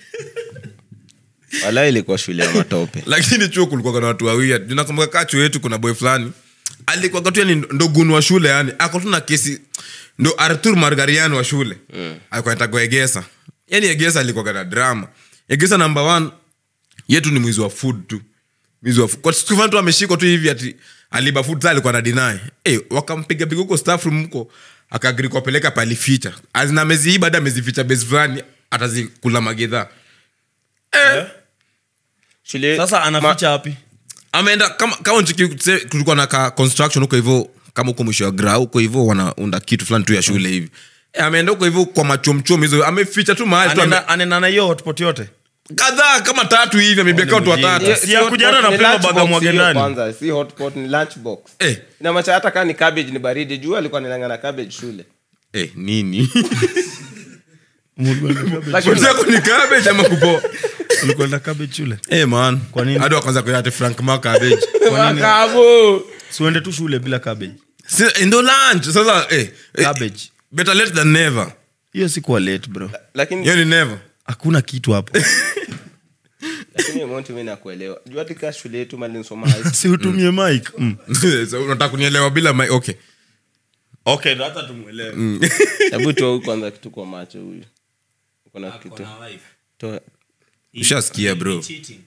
wala ilikuwa shule ya matope lakini chuo kulikuwa na watu wawia nakumbuka kaa chuo yetu kuna boy fulani alikuwa tu yani ndo gunu wa shule yani ako tu na kesi ndo artur margarian wa shule mm. alikuwa anataka egesa yani egesa alikuwa na drama egesa number one yetu ni mwizi wa food tu mwizi wa food. kwa siku fulani tu ameshikwa tu hivi ati aliba food sa alikuwa na deny hey, wakampiga piga huko staff room huko akaagiri kuwapeleka palificha azina ameziiba hadi amezificha base fulani atazikula magedhaa shule sasa anaficha wapi ameenda kama kama nchiki tuse- kulikuwa na ka construction huko hivyo kama huko mwisho wa gra huko hivyo wanaunda kitu fulani tu ya shule hivi e, ameenda huko hivyo kwa machomchom hizo ameficha tu mahali tu ame- Anaenda- anaenda na hiyo hotpot yote kadhaa kama tatu hivi amebiaka watu watatu Yes. Si ya kujana na paper bag amwage ndani. kwanza si hotpot ni lunchbox Eh. inamacha hata kaa ni cabbage ni baridi juu alikuwa nilanga na cabbage shule eh, nini Shoti yako ni cabbage ama kupoa ulikwenda cabbage shule Eh, man Kwa nini? hadi wakaanza kuita ati frank ma cabbage Makabo. siuende tu shule bila cabbage Si- ndo lunch sasa eh, eh, cabbage better late than never hiyo sikuwa late bro lakini hiyo ni never hakuna kitu hapo lakini Monty mimi nakuelewa juu hata kaa shule yetu mali nisoma high school. si utumie mic mm. So, unataka kunielewa bila my, okay okay ndo hata tumwelewe hebu toa huyu kwanza kitu kwa macho huyu uko na kitu toa ushasikia bro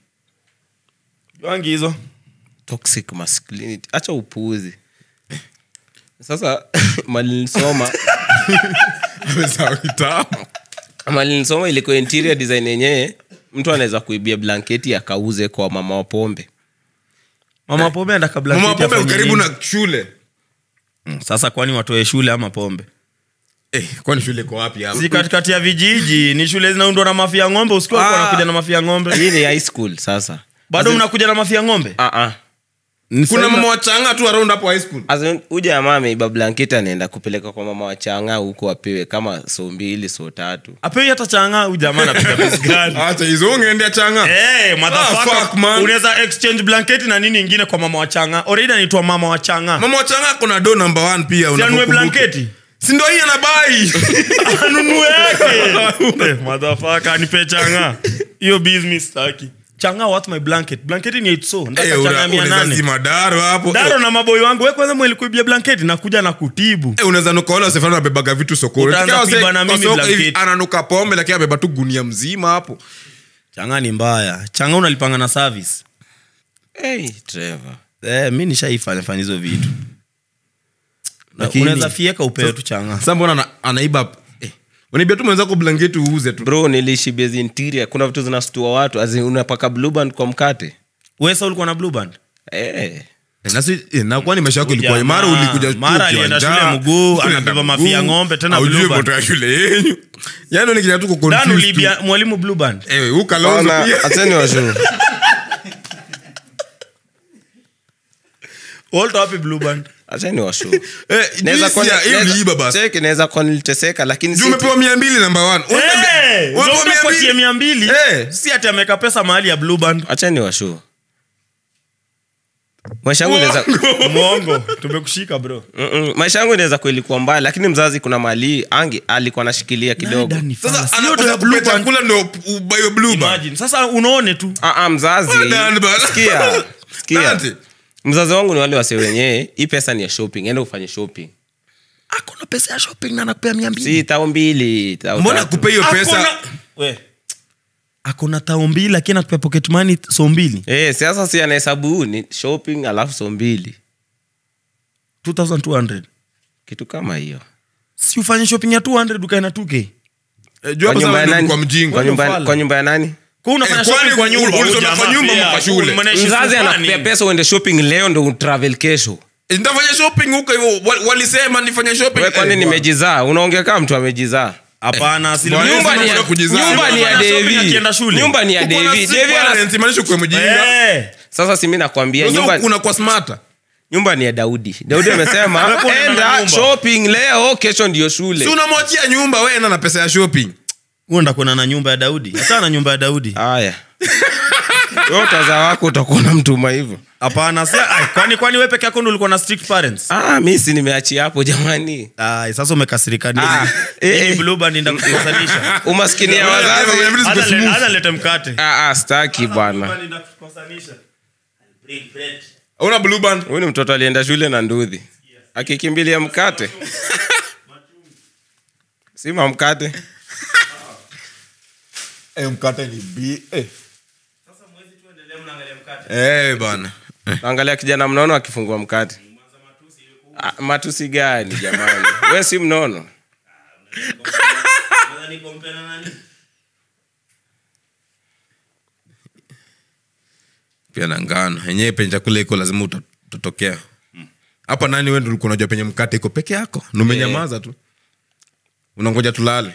wangi hizo toxic masculinity acha upuuzi sasa mali nisoma Amesahau kitabu. mali nisoma ilikuwa interior design yenyewe mtu anaweza kuibia blanketi akauze kwa mama wa pombe mama pombe anda kabla mama keti pombe afanye karibu nini? na shule Mm, sasa kwani watoe shule ama pombe eh, kwani shule iko wapi hapa si katikati ya vijiji ni shule zinaundwa na mafia ng'ombe usikiwa Ah. wanakuja na mafia ng'ombe hii ni high school sasa bado mnakuja na mafia ng'ombe Ah, ah. kuna mama wachanga tu around hapo high school As in, huyu jamaa ameiba blanketi anaenda kupeleka kwa mama wachanga huko apewe kama so mbili so tatu apei hata changa huyu jamaa anapiga pesi gani acha hizo ungeendea changa Hey, motherfucker. Ah, fuck, man. unaweza exchange blanketi na nini ingine kwa mama wachanga already anaitwa mama wachanga mama wachanga kuna do number one pia sianue unapokumbuka. blanketi si ndo hii anabai anunue yake Eh, motherfucker, nipe changa hiyo business staki changa what my blanket blanketi ni eitso Eh, una- unaweza zima daro hapo daro na maboi wangu we kwanza mwelikuibia blanketi nakuja na kutibu Eh, unaweza nuka wale wasefana wabebaga vitu sokoni Utaanza Tukiwa wase- kuiba na mimi kwa soko hivi, blanketi. ananuka pombe lakini abeba tu gunia mzima hapo changa ni mbaya changa unalipanga na service hey, Trevor. eh, mi nishaifanya fanya hizo vitu Na Lakini- unaweza fieka upewe tu changa sasa mbona ana- anaiba eh, unaibia tu mwenzako blanketi uuze tu bro niliishi base interior kuna vitu zinastua watu As in, unapaka blue band kwa mkate wesa ulikuwa na blue band eh. Eh, na si- eh, na kwani maisha yako ilikuwa Jamaa, imara ulikuja tu mara ukiwa alienda njaa, shule mguu, unaenda anabeba mguu, mafia ng'ombe, tena haujui blue band. kutoka shule yenyu yani nikija tu dan kuconfuse tu. ulibia mwalimu blue band Eh, huyu Kalonzo Bana, pia. acheni washu Walter wapi blue band acheni washu Eh, Naweza juice kuwa- ya- hiyo naweza- uliiba basi. cheki, naweza kuwa niliteseka lakini Juu si- umepewa mia mbili namba one. Eh, Umepewa ndio mia unapatie mbili. mia mbili Eh. si ati ameweka pesa mahali ya blue band acheni washu maisha yangu inaweza mwongo tumekushika bro Mm-mm. maisha yangu inaweza kuilikuwa mbaya lakini mzazi kuna mali angi alikuwa anashikilia kidogo Sasa anakosa kupea chakula ndo ubayo blue band. Imagine. sasa unaone tu Ah, ah, mzazi Well done, bana. sikia sikia Dante. mzazi wangu ni wale wase wenyewe hii pesa ni ya shopping enda ufanye shopping akona pesa ya shopping na anakupea mia mbili si tao mbili tao mbona tatu. kupe hiyo pesa Akona- We. akona tao mbili lakini anatupea pocket money so mbili Eh, sasa si anahesabu ni shopping alafu so mbili 2200 kitu kama hiyo si ufanye shopping ya 200 ukae na 2k Eh, juu kwa hapo nyumba sasa ya ndo nani kwa mjinga kwa nyumba, Ufala. kwa nyumba ya nani kwa unafanya Eh, kwani shopping kwa nyumba ulisoma huyu kwa jamaa nyumba ama pia, kwa shule? mnaishi mzazi fulani. anakupea pesa uende shopping leo ndo utravel kesho Eh, nitafanya shopping huko hivyo Wal- walisema nifanye shopping we kwani Eh, nimejizaa unaongea kama mtu amejizaa hapana asilimia- Bwana, nyumba ni ya- Unataka kujizaa. nyumba ni ya Unafanya shopping Devi. akienda shule. nyumba ni ya uko na Devi. sick Devi ana- parents, imaanisha ukuwe mjinga Eh. sasa si mi nakwambia Sasa nyumba, unakuwa smarter nyumba ni ya daudi daudi amesema Wewe kuna enda nyumba. shopping leo kesho ndio shule si unamwachia nyumba we enda na pesa ya shopping uenda kuona na nyumba ya daudi hata na nyumba ya daudi haya Wewe utaza wako utakuwa na mtuma hivyo hapana si ai, kwani kwani we peke yako ndo ulikuwa na strict parents ah, mi si nimeachia hapo jamani ai sasa umekasirika nini Ah, eh, Hii eh. blue band inda kukosanisha umaskini ya wazazi Everything Hata is le- smooth. hata lete mkate ah, ah, staki bwana una blue band huyu ni mtoto alienda shule na ndudhi akikimbilia mkate sima mkate eh, mkate ni b eh. eh bana angalia kijana mnono akifungua mkate ah, matusi gani jamani we si mnono pia na ngano yenyewe penye chakula iko lazima uta- utatokea hapa nani wendo ulikuwa unajua penye mkate iko peke yako na umenyamaza tu unangoja tulale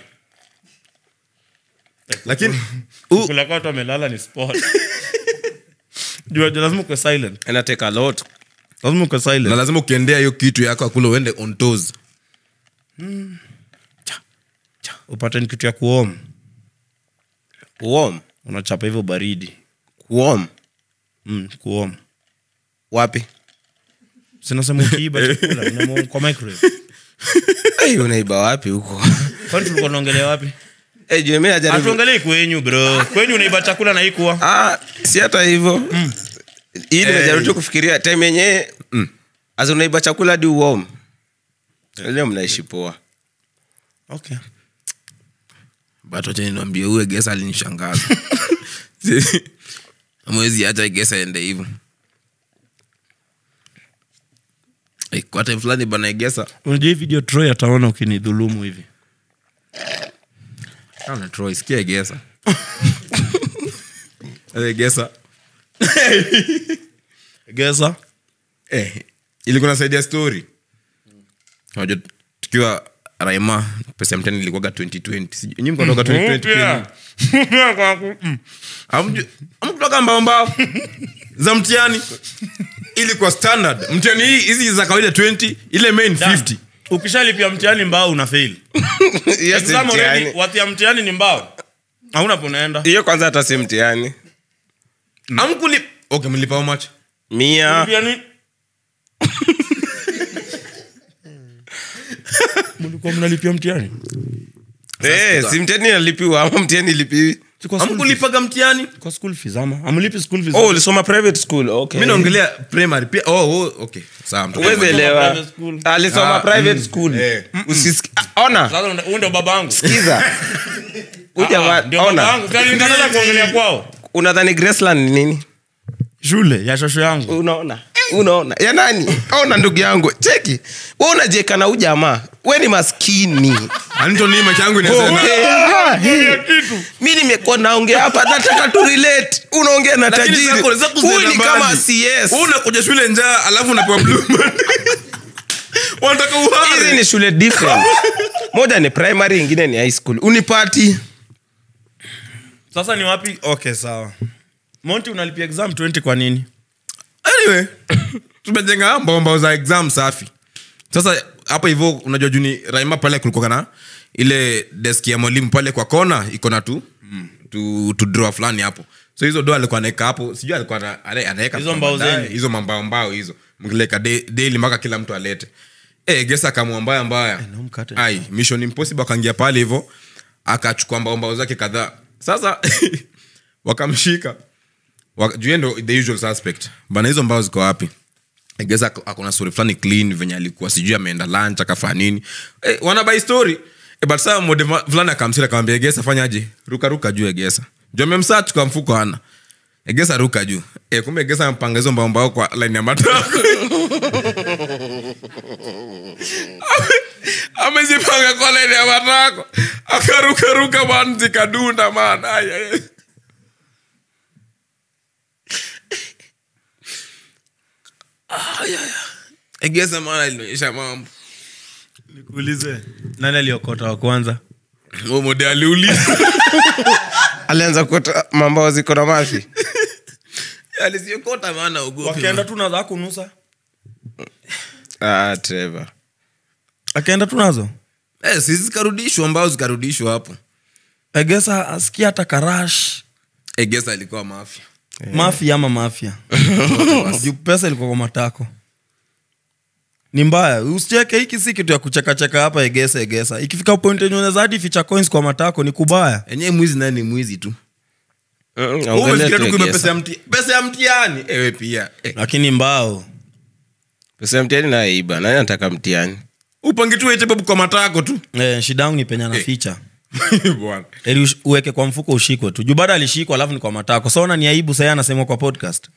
lakini u- kula kwa watu wamelala ni sport Jua- jua lazima ukwe silent inateka lot lazima ukwe silent na lazima ukiendea hiyo kitu yako akula uende on toes Cha, cha. upate ni kitu ya kuom kuom unachapa hivyo baridi kuom mm, kuom wapi sinasema ukiiba chakula unamwom kwa microwave hey, unaiba wapi huko kwani tulikuwa tunaongelea wapi hey, juu mimi najaribu hatuongelei kwenyu bro kwenyu unaiba chakula na ikuwa ah, si hata hivyo hii nimejaribu tu kufikiria time yenyewe mm. as unaiba chakula hadi uom leo mnaishi poa okay but wacha niambie uwe gesa alinishangaza mwezi hata gesa ende hivyo Eh, kwa time fulani bana gesa unajua hii video troy ataona ukinidhulumu hivi Ana Troy, sikia gesa Eh, gesa geza eh, ilikuwa nasaidia story unajua tukiwa raima pesa ya mtani ilikuwaga 2020 Sijui- nyinyi mkotoka 2020 pia nyinyi? Hamju- hamkutoka mbao mbao za mtihani ilikuwa standard mtihani hii hizi za kawaida 20 ile main 50 ukishalipia mtihani mbao una fail Hiyo si Exam already, mtihani. wati ya mtihani ni mbao hauna ponaenda hiyo kwanza hata si mtihani amkuli okay mlipa how much mia mlikuwa mnalipia mtihani Eh, si mtihani nalipiwa ama mtihani lipiwi Si kwa school fees. amkulipaga mtihani kwa school fees ama amlipi school fees oh ulisoma private school okay mi naongelea primary pia oh, oh okay sawa mtoto Huwezi wangu. elewa private school. alisoma Ah, private mm. school Eh. Usisiki- ah, ona sasa unda- huyu ndo baba yangu kiza Huyu jamaa- ndio baba ona yangu Sasa nikaanza kuongelea kwao unadhani graceland ni nini shule ya shosho yangu unaona unaona ya nani ona ndugu yangu cheki we unajieka na huyu jamaa we ni maskini Anthony macho yangu inasema Eh, ah, eh. mi nimekuwa naongea hapa nataka tu relate unaongea na Lakini tajiri zako- zako huyu ni zinaenda kama mbali. cs Wewe unakuja shule njaa alafu unapewa blue man. wanataka hizi uhari ni shule different moja ni primary ingine ni high school unipati sasa ni wapi okay sawa monti unalipia exam 20 kwa nini anyway tumejenga mbao za exam safi sasa hapo hivyo unajua juni raima pale kulikuwa na ile deski ya mwalimu pale kwa kona iko na tu tu, tu draw fulani hapo so hizo do alikuwa anaeka hapo sijui alikuwa ana- ana- anaweka Hizo kwa mbao baadaye, zenyu? hizo mambao mbao hizo mkileka de- daily mpaka kila mtu alete Eh, gesa kamua mbaya mbaya no mkate. ai mission impossible akaingia pale hivyo akachukua mbao mbao zake kadhaa sasa wakamshika Waka- juu yeye ndo the usual suspect bana hizo mbao ziko wapi I guess ako- akona story fulani clean venye alikuwa sijui ameenda lunch akafanya nini eh, wanabai story eh, but saa mode ma- fulani akamsira akamwambia egesa fanyaje ruka ruka juu egesa juu amemsearch kwa mfuko ana egesa ruka juu eh, kumbe egesa ampanga hizo mbao mbao kwa line ya matako amezipanga kwa line ya matako akaruka ruka man zikadunda man Ai, ai. egesa man alinionyesha mambo nikuulize nani aliokota wa kwanza Huyo mode aliuliza alianza kuota mambao ziko na mafi alisiokota maana ugopi wakienda tu nazo akunusa ah, Trevor. akienda tu nazo eh, si zikarudishwa ambao zikarudishwa hapo egesa asikia hata karash egesa alikuwa mafya mafia ama mafia juu pesa ilikuwa kwa matako ni mbaya usicheke hiki si kitu ya kuchekacheka hapa egesa egesa ikifika point yenye unaweza hadi ficha coins kwa matako ni kubaya enyewe mwizi naye ni mwizi tu Mm, Wewe ongelea umefikiria tu tu kuiba Egesa. pesa ya mti- pesa ya mtiani ewe pia eh, lakini mbao pesa ya mtiani naiba nani anataka mtiani upangi tu ete babu kwa matako tu eh, shida yangu ni penya na ficha bwana Eli ush- uweke kwa mfuko ushikwe tu juu bado alishikwa alafu ni kwa matako saona ni aibu sahii anasemwa kwa podcast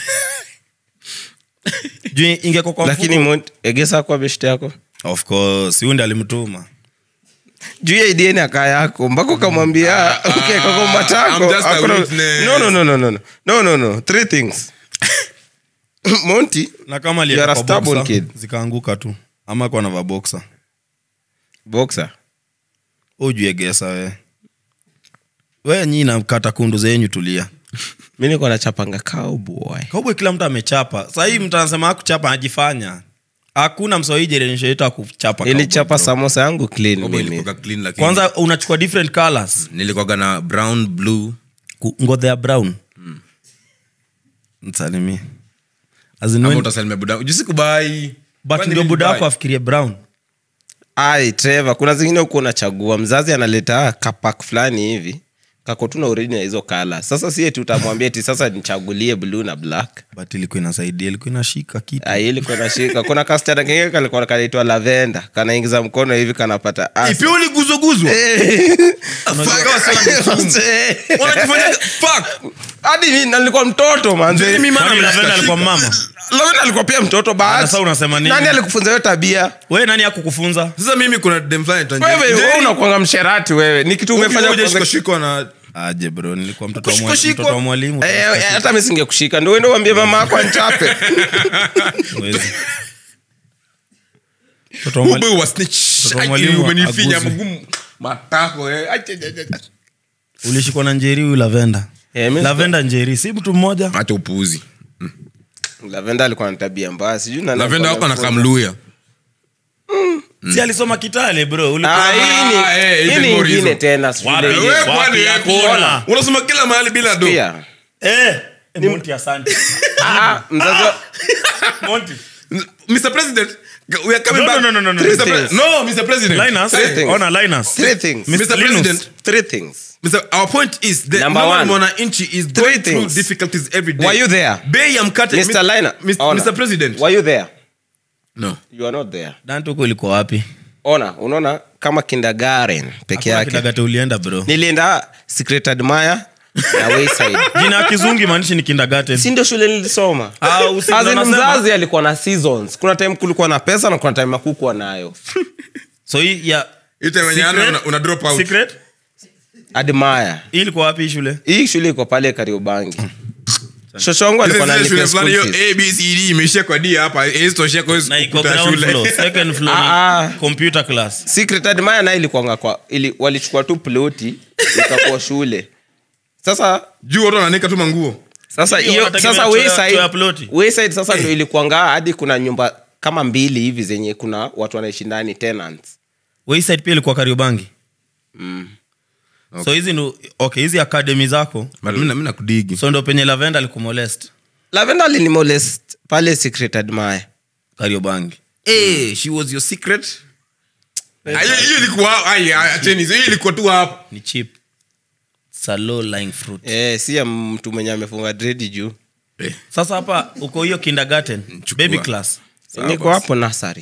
juu ingekuwa kwa lakini mfuko Mont- egesa kwa beshte yako of course huyu ndi alimtuma juu ya idn aka yako mpaka ukamwambia okay, kwa I'm matako just a Hakuna- witness. no, no, no, no, no, no. no, no, no. three things monti na kama You are a alieka kwa stubborn boxer, kid. zikaanguka tu ama kwa nava boxa boxer ujuegesa we we nyi nakata kundu zenyu tulia mi niko nachapanga cowboy kaubwe kila mtu amechapa sahii mtu anasema akuchapa anajifanya hakuna msawii generation yetu akuchapa ilichapa samosa yangu clean Bobo mimi ilikuwa clean lakini kwanza unachukua different colors nilikuwaga na brown blue Ku- ngodhe ya brown msalimie As in ama when- utasalimia buda jusikubai but ndio buda wako afikirie brown ai trevor kuna zingine huku unachagua mzazi analeta kapak fulani hivi kako tu na uredi na hizo kala sasa sie tutamwambia ti sasa nichagulie blue na black but ilikuwa inasaidia ilikuwa inashika kitu ai ilikuwa nashika kuna kasichana kengine kalikuwa kanaitwa lavenda kanaingiza mkono hivi kanapata asa. ipi uliguzoguzwa hadi mi nalikuwa mtoto manze Kwani Lavenda alikuwa mama lavenda alikuwa pia mtoto Ah, bahati sasa unasema nini? nani alikufunza hiyo tabia we nani akukufunza sasa mimi kuna dem fulani anaitwa wewe Njeri. wewe unakwanga msherati wewe ni kitu umefanya Ukikuja kwanza- shikashikwa na aje bro nilikuwa mtoto wa Kushikwa, mwali- shikwa. mtoto wa mwalimu Eh, eh, hata mi singekushika ndo uende uambie mama ako anchape Huwezi. Mtoto wa mwali- Ube wa snitch. Mtoto wa Ai, mwalimu umenifinya aguzwe. mgumu matako eh. Ai, ai, ai, ai. ulishikwa na njeri huyu lavenda Eh, mi- lavenda njeri si mtu mmoja acha upuuzi lavenda alikuwa na tabia mbaya sijui nani lavenda wako alikuwa anakamluya si alisoma kitale bro Ah, ulikuwa hii ni- Ah, eh, hii hizi ni ni ingine hizo. tena shule Wapi? hii. Wewe Wewe kwani wapi wewe ya kuona? kuona? unasoma kila mahali bila do Pia. eh eh, Monty asante Ah, mzazi wa- Monty mr president we are coming No, back no, no, no, no, Mr. no. Pre- no mr president Linus Three things. ona Linus Three things. mr Linus. president Three things. Mr. our point is the Number normal one. mwananchi is Three going through things. difficulties every day Were you there? bei ya mkate Mr. Liner. Mr. Ona. Mr. president Were you there? no You are not there. dante huko ilikuwa wapi ona unaona kama kindergarten peke Hakuna yake kidagate ulienda bro nilienda secret admire na wayside jina ya kizungi maanishi ni kindergarten si ndio shule nilisoma Ah, usi- As in unasema? mzazi alikuwa na seasons kuna time kulikuwa na pesa na kuna time akukuwa nayo so hii ya Ite wenye Secret? ana una- una drop out secret admire hii ilikuwa wapi hii shule hii shule iko pale kariobangi shoshongu Zile- alikuwa zile shule nalipia fulani school hiyo fees. abcd imeishia kwa d hapa isitoshia kwa hiyo na iko kuta ground shule floor second floor Ah, ah. ni computer class secret admire naye ilikuwanga kwa ili, walichukua tu ploti ikakuwa shule sasa juu watu wananika tu manguo sasa Hiyo hiyo wanategemea sasa choo ya- wayside- choo ya ploti. wayside sasa ndo ilikuanga hadi kuna nyumba kama mbili hivi zenye kuna watu wanaishi ndani tenants wayside pia ilikuwa kariobangi so hizi ndo okay hizi academy zako But mi na- mi nakudigi so ndo penye lavenda alikumolest lavenda alinimolest pale secret admire kariobangi Eh, she was your secret Ah, hiyo hiyo ilikuwa ai ai, acheni hizo. hiyo ilikuwa tu hapo ni chip salo lying fruit eh, si ya mtu mwenye amefunga dredi juu Eh, sasa hapa uko hiyo kindergarten Chukua. baby class niko hapo nasari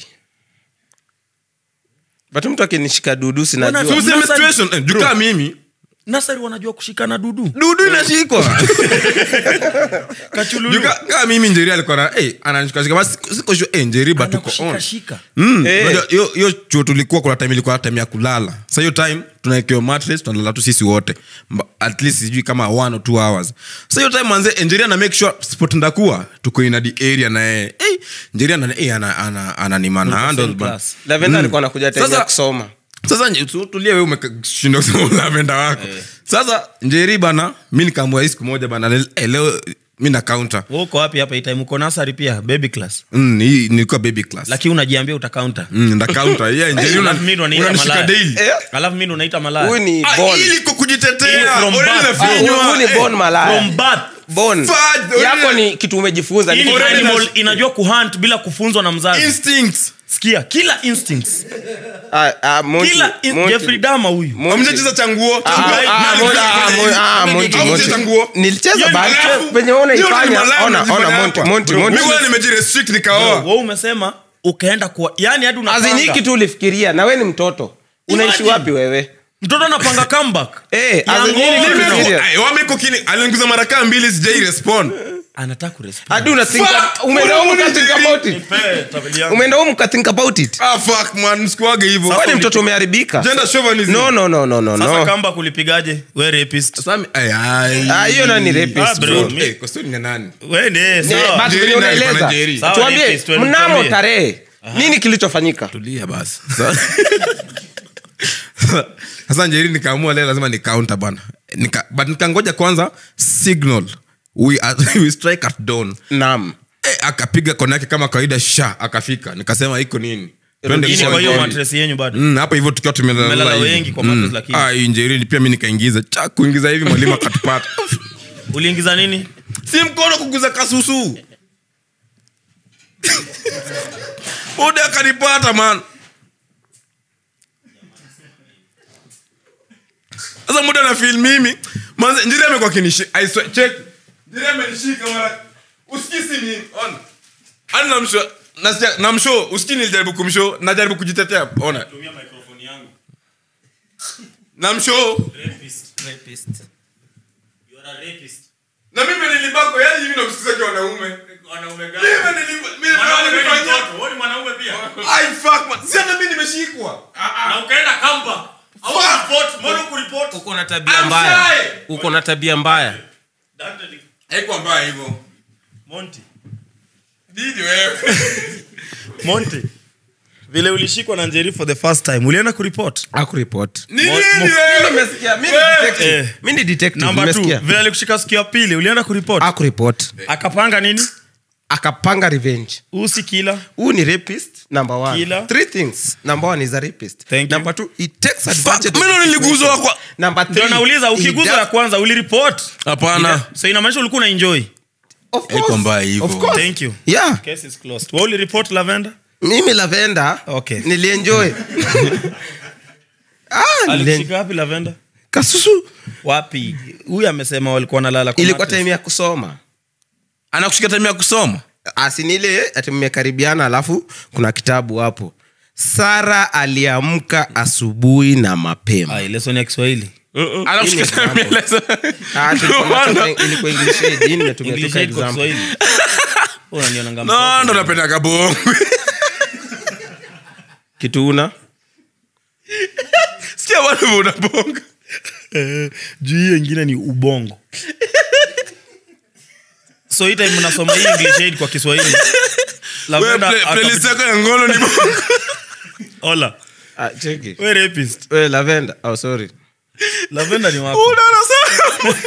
but mtu akinishika dudu so sinajua useme Nasa- situation eh, juu kama mimi nasari wanajua kushikana dudu dudu inashikwa kachululu Juu ka- kama mimi njeri alikuwa na eh ananishikashika basi siko sure eh njeri but tuko on anakushikashika Mm, Eh. unajua, hiyo hiyo chuo tulikuwa kuna time ilikuwa time ya kulala sa hiyo time tunaekewa mattress tunalala tu sisi wote Mba- at least sijui kama one or two hours sa hiyo time manze engineer na make sure spot ndakuwa tuko in the area na yeye hey, engineer na eh ana ana ana ni man handle same bana. class. lavenda alikuwa anakuja time Sasa- ya kusoma sasa nye- tu- tulia wewe umeshinda kusema lavenda wako sasa njeri bana mi nikaamua hii siku moja bana le- eh, leo mi na counter Wewe uko wapi hapa itime uko nasari pia baby class mm, hii nilikuwa baby class lakini unajiambia utacounta mm, nda counter yeah njeri una- Alafu mimi ndo naita unanishika malaya. daily Eh, alafu mi ndo naita malaya huyu ni Ah, bon ili kwa kujitetea From Already birth. nafinywa. huyu ni Eh, bon malaya from birth bon Fudge, yako already- ni kitu umejifunza Hii ni Ni- Already animal nas- inajua kuhunt bila kufunzwa na mzazi instincts sikia kila instincts Ah, ah, Monty, kila in- Monty. jeffrey dama huyu Monty. amjacheza changuo Ah, ah, Monty, ah, Monty, ah, Monty, Monty. changuo nilicheza bali Alafu, penye wewe hiyo unaifanya ni malaya ona unajifanya ona Monty hapa. Monty Bro, Monty mi bwana nimejirestrict nikaoa wewe umesema ukaenda kwa yani hadi azini unapanga kitu ulifikiria na we ni mtoto unaishi Imagine. wapi wewe mtoto anapanga comeback Eh, Ya as in nini ng'ombe. kitu- Serious. Ay, wameko kini alinguza mara kaa mbili sijai respond anataka kurespond hadi unathink Fuck! umeenda humu Unaona ukathink nini? about it umeenda humu ukathink about it ah fuck man msikuage hivyo wewe ni mtoto umeharibika gender chauvinism no no no no no sasa no kamba kulipigaje we rapist Sasa mi- ay, ay. ah hiyo nani Ah, rapist bro. bro mi- Eh, kwa story ni ya nani we ni Ne, sawa but Jerry venye naye unaeleza pana Jerry. Sawa, tuambie rapist, tuende mnamo tuambie. tarehe nini kilichofanyika tulia basi sasa njeri nikaamua leo lazima ni counter bana Nika, but nikangoja kwanza signal we, are, we strike at dawn naam Eh, akapiga kona yake kama kawaida sha akafika nikasema iko nini Twende Hii ni kwa kwa hiyo Njeri. matres yenyu bado Mm, hapo hivyo tukiwa tumelala Mmelala hivi. wengi kwa mattress lakini. Ah, hii njerini pia mi nikaingiza cha kuingiza hivi mwalimu akatupata uliingiza nini si mkono kuguza kasusu ude akanipata man sasa muda na fil mimi manze njiri amekuwa kinishi I swear, check njiri amenishika mara usikisi nini ona ani namsho nasikia namsho usikii nilijaribu kumsho najaribu kujitetea ona namsho na mimi nilibako yani hivi nakusikiza kwa wanaume Mimi nili- mimi nilifanya- Ai, fuck, man. Si hata mimi nimeshikwa uko na tabia I'm mbaya shy. uko na tabia mbaya haikuwa mbaya hivyo Didi wewe monte vile ulishikwa na njeri for the first time ulienda kuripot akuripot Ni nini mo- wewe? Eh. mi ni detective namba t umesikia vile alikushika siku ya pili ulienda kuripot akuripot akapanga nini akapanga revenge usi kila huu ni rapist number one Killer. three things number one is a rapist Thank you. number two he takes Fuck, advantage of mimi the niliguzwa situation. kwa number three ndio nauliza he ukiguzwa does- ya kwanza uliripot hapana so inamaanisha ulikuwa na enjoy of course, Haikuwa mbaya hivyo. of course. thank you yeah case is closed wewe uliripot lavender mimi lavenda Okay. nilienjoy ah, nilien- alikushika wapi lavender kasusu wapi huyu amesema walikuwa nalala kwa ilikuwa mattress. time ya kusoma anakushika time ya kusoma asinile ati mmekaribiana alafu kuna kitabu hapo sara aliamka asubuhi na mapema Ah, lesson ya kiswahili anakushika time ya lesson. Ah, ati Ndio kuna maana- toka- ilikuwa english aid, hii nimetumia English toka aid kwa example. Kiswahili. Wewe unanionanga No, mtoto. ndo napenda kabongo kitu una sikia bado unabonga Eh, juu hiyo ingine ni ubongo so hii time mnasoma hii english aid kwa kiswahili Wewe, Lavender play- playlist akapita- yako ya ngono ni bongo Ola, ah, cheki we rapist we lavenda oh, sorry lavenda ni wako Unaona sana?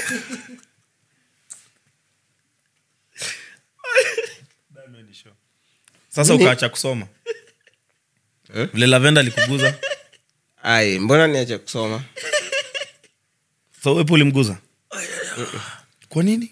sasa ukaacha kusoma vile lavenda alikuguza ai mbona niache kusoma so wepo ulimguza kwa nini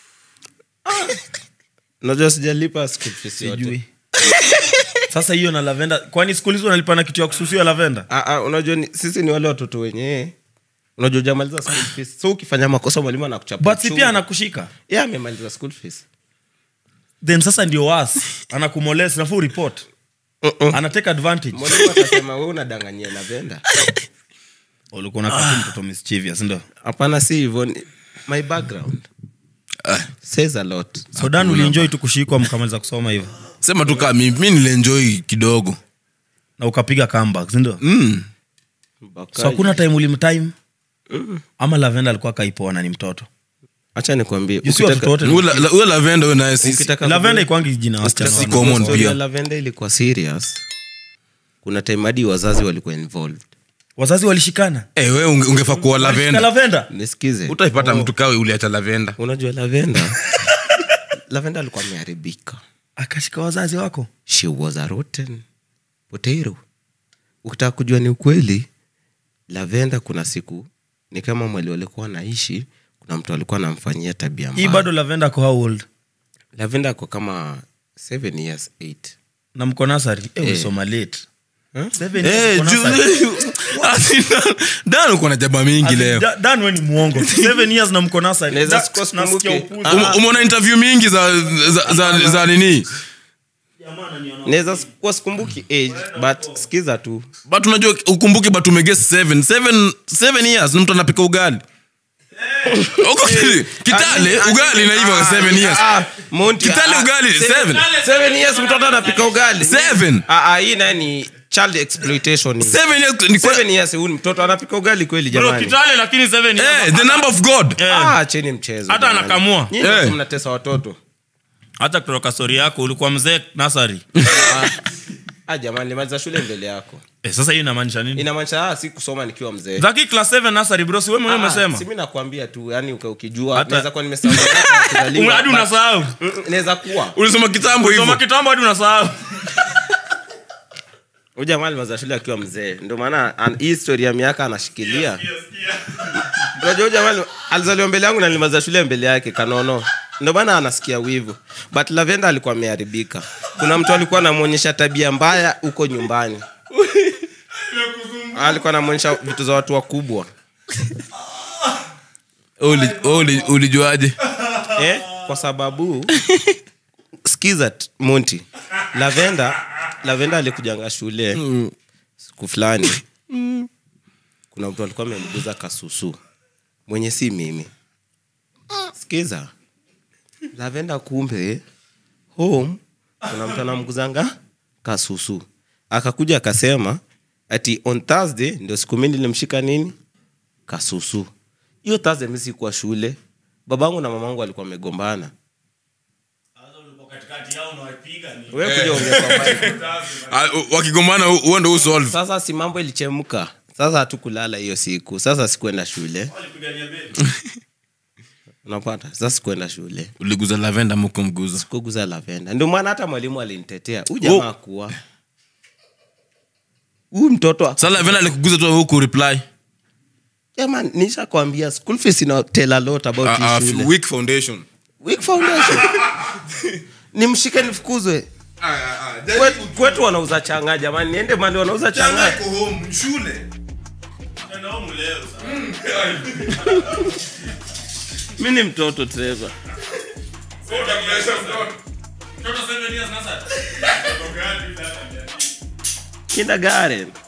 unajua sijalipa school fees yote. sijui sasa hiyo na lavenda kwani siku hizi unalipa na kitu ya kususia lavenda Ah, ah, unajua ni, sisi ni wale watoto wenyewe unajua ujamaliza school fees so ukifanya makosa mwalimu anakuchapa but si uchungu. pia anakushika yeah, amemaliza school fees then sasa ndio was anakumoles nafuu report Uh-uh. anatake advantage mwalimu atasema we unadanganyia lavenda ulikuwa unapata mtoto mischievous ndio hapana si hivyo ni- my background says a lot so dan ulienjoy tu kushikwa mkamaliza kusoma hivyo sema tu kaa mi mi nilienjoy kidogo na ukapiga comeback si ndio mm. Bakaji. so hakuna time ulimtime ama lavenda alikuwa kaipoa na ni mtoto acha nikwambie You see watoto wote Huyo la- la- huyo lavenda huyo naye si- ukitaka lavenda ikwangi jina wasichana si wana- common story ya pia lavenda ilikuwa serious kuna time hadi wazazi walikuwa involved wazazi walishikana Eh, wewe unge- ungefaa kuwa Walishika lavenda lavenda nisikize utaipata mtu kawe uliacha lavenda unajua lavenda lavenda alikuwa ameharibika akashika wazazi wako she was a rotten potato ukitaka kujua ni ukweli lavenda kuna siku ni kama mwali walikuwa anaishi kuna mtu alikuwa anamfanyia tabia hii mbaya bado lavenda ko how old lavenda ako kama seven years eight na mko nasari eh, Eh. ulisoma late Huh? Seven Eh, years uko ju- nursery. Ati Dan- dan uko na jaba mingi Ati leo Da- dan we ni mwongo seven years na mko nasari Naweza Da- sikuwa nasikia sikumbuki. upuzi. Um- umeona interview mingi za za, za, za nini naweza kuwa sikumbuki age but skiza tu but unajua ukumbuke but umeges seven. Seven- seven years ni mtu anapika ugali Uko kili- kitale ugali na hivyo seven years Ah, Monty, kitale ah, ugali seven- seven seven years mtoto anapika ugali Seven? Ah, ah, hii naye ni child exploitation hii. seven years ni kwa- seven years huyu mtoto anapika ugali kweli Bro, jamani kitale lakini seven years. Eh, the number of god ah, cheni mchezo hata jamani. anakamua Nyinyi Eh. ndio mnatesa watoto hata kutoka stori yako ulikuwa mzee nasari ah, jamani nilimaliza shule mbele yako eh, sasa hiyo inamaanisha nini inamaanisha ah, si kusoma nikiwa mzee zaki class 7 nasari bro si wewe mwenyewe Ah, umesema si mimi nakwambia tu yani uka- ukijua Hata- naweza kuwa nimesahau miaka ya kuzaliwa, Ume- hadi but- unasahau Mm, mm, naweza kuwa ulisoma kitambo soma hivyo kitambo hadi unasahau huyu jamaa alimaliza shule akiwa mzee ndio maana an- hii story ya miaka anashikilia unajua huyu jamaa ali- alizaliwa mbele yangu na nilimaliza shule mbele yake kanono ndio maana anasikia wivu but lavenda alikuwa ameharibika kuna mtu alikuwa anamwonyesha tabia mbaya huko nyumbani alikuwa anamwonyesha vitu za watu wakubwa Uli- uli- ulijuaje eh? kwa sababu skiza t- monti lavenda lavenda alikujanga shule siku fulani kuna mtu alikuwa amemguza kasusu mwenye si mimi skiza lavenda kumbe home kuna mtu anamguzanga kasusu akakuja akasema ati on thursday ndio siku mi nilimshika nini kasusu hiyo thursday mi sikuwa shule babangu na mamangu walikuwa wamegombana Wewe kuja ongea kwa mic. Ah, u- wakigombana hu- huo ndo usolve sasa si mambo ilichemka sasa hatukulala hiyo siku sasa sikuenda shule unapata sasa sikuenda shule uliguza lavenda mukumguza kuguza lavenda ndio maana hata mwalimu alinitetea huu jamaa kuwa huu mtoto sa lavenda alikuguza tu huku reply jamani nishakwambia school fees ina tell a lot about Ah, ah, hii shule weak foundation weak foundation nimshike nifukuzwe Kwetu- kwetu wanauza changa jamani niende mali wanauza changa mi ni mtoto trevor kindergarten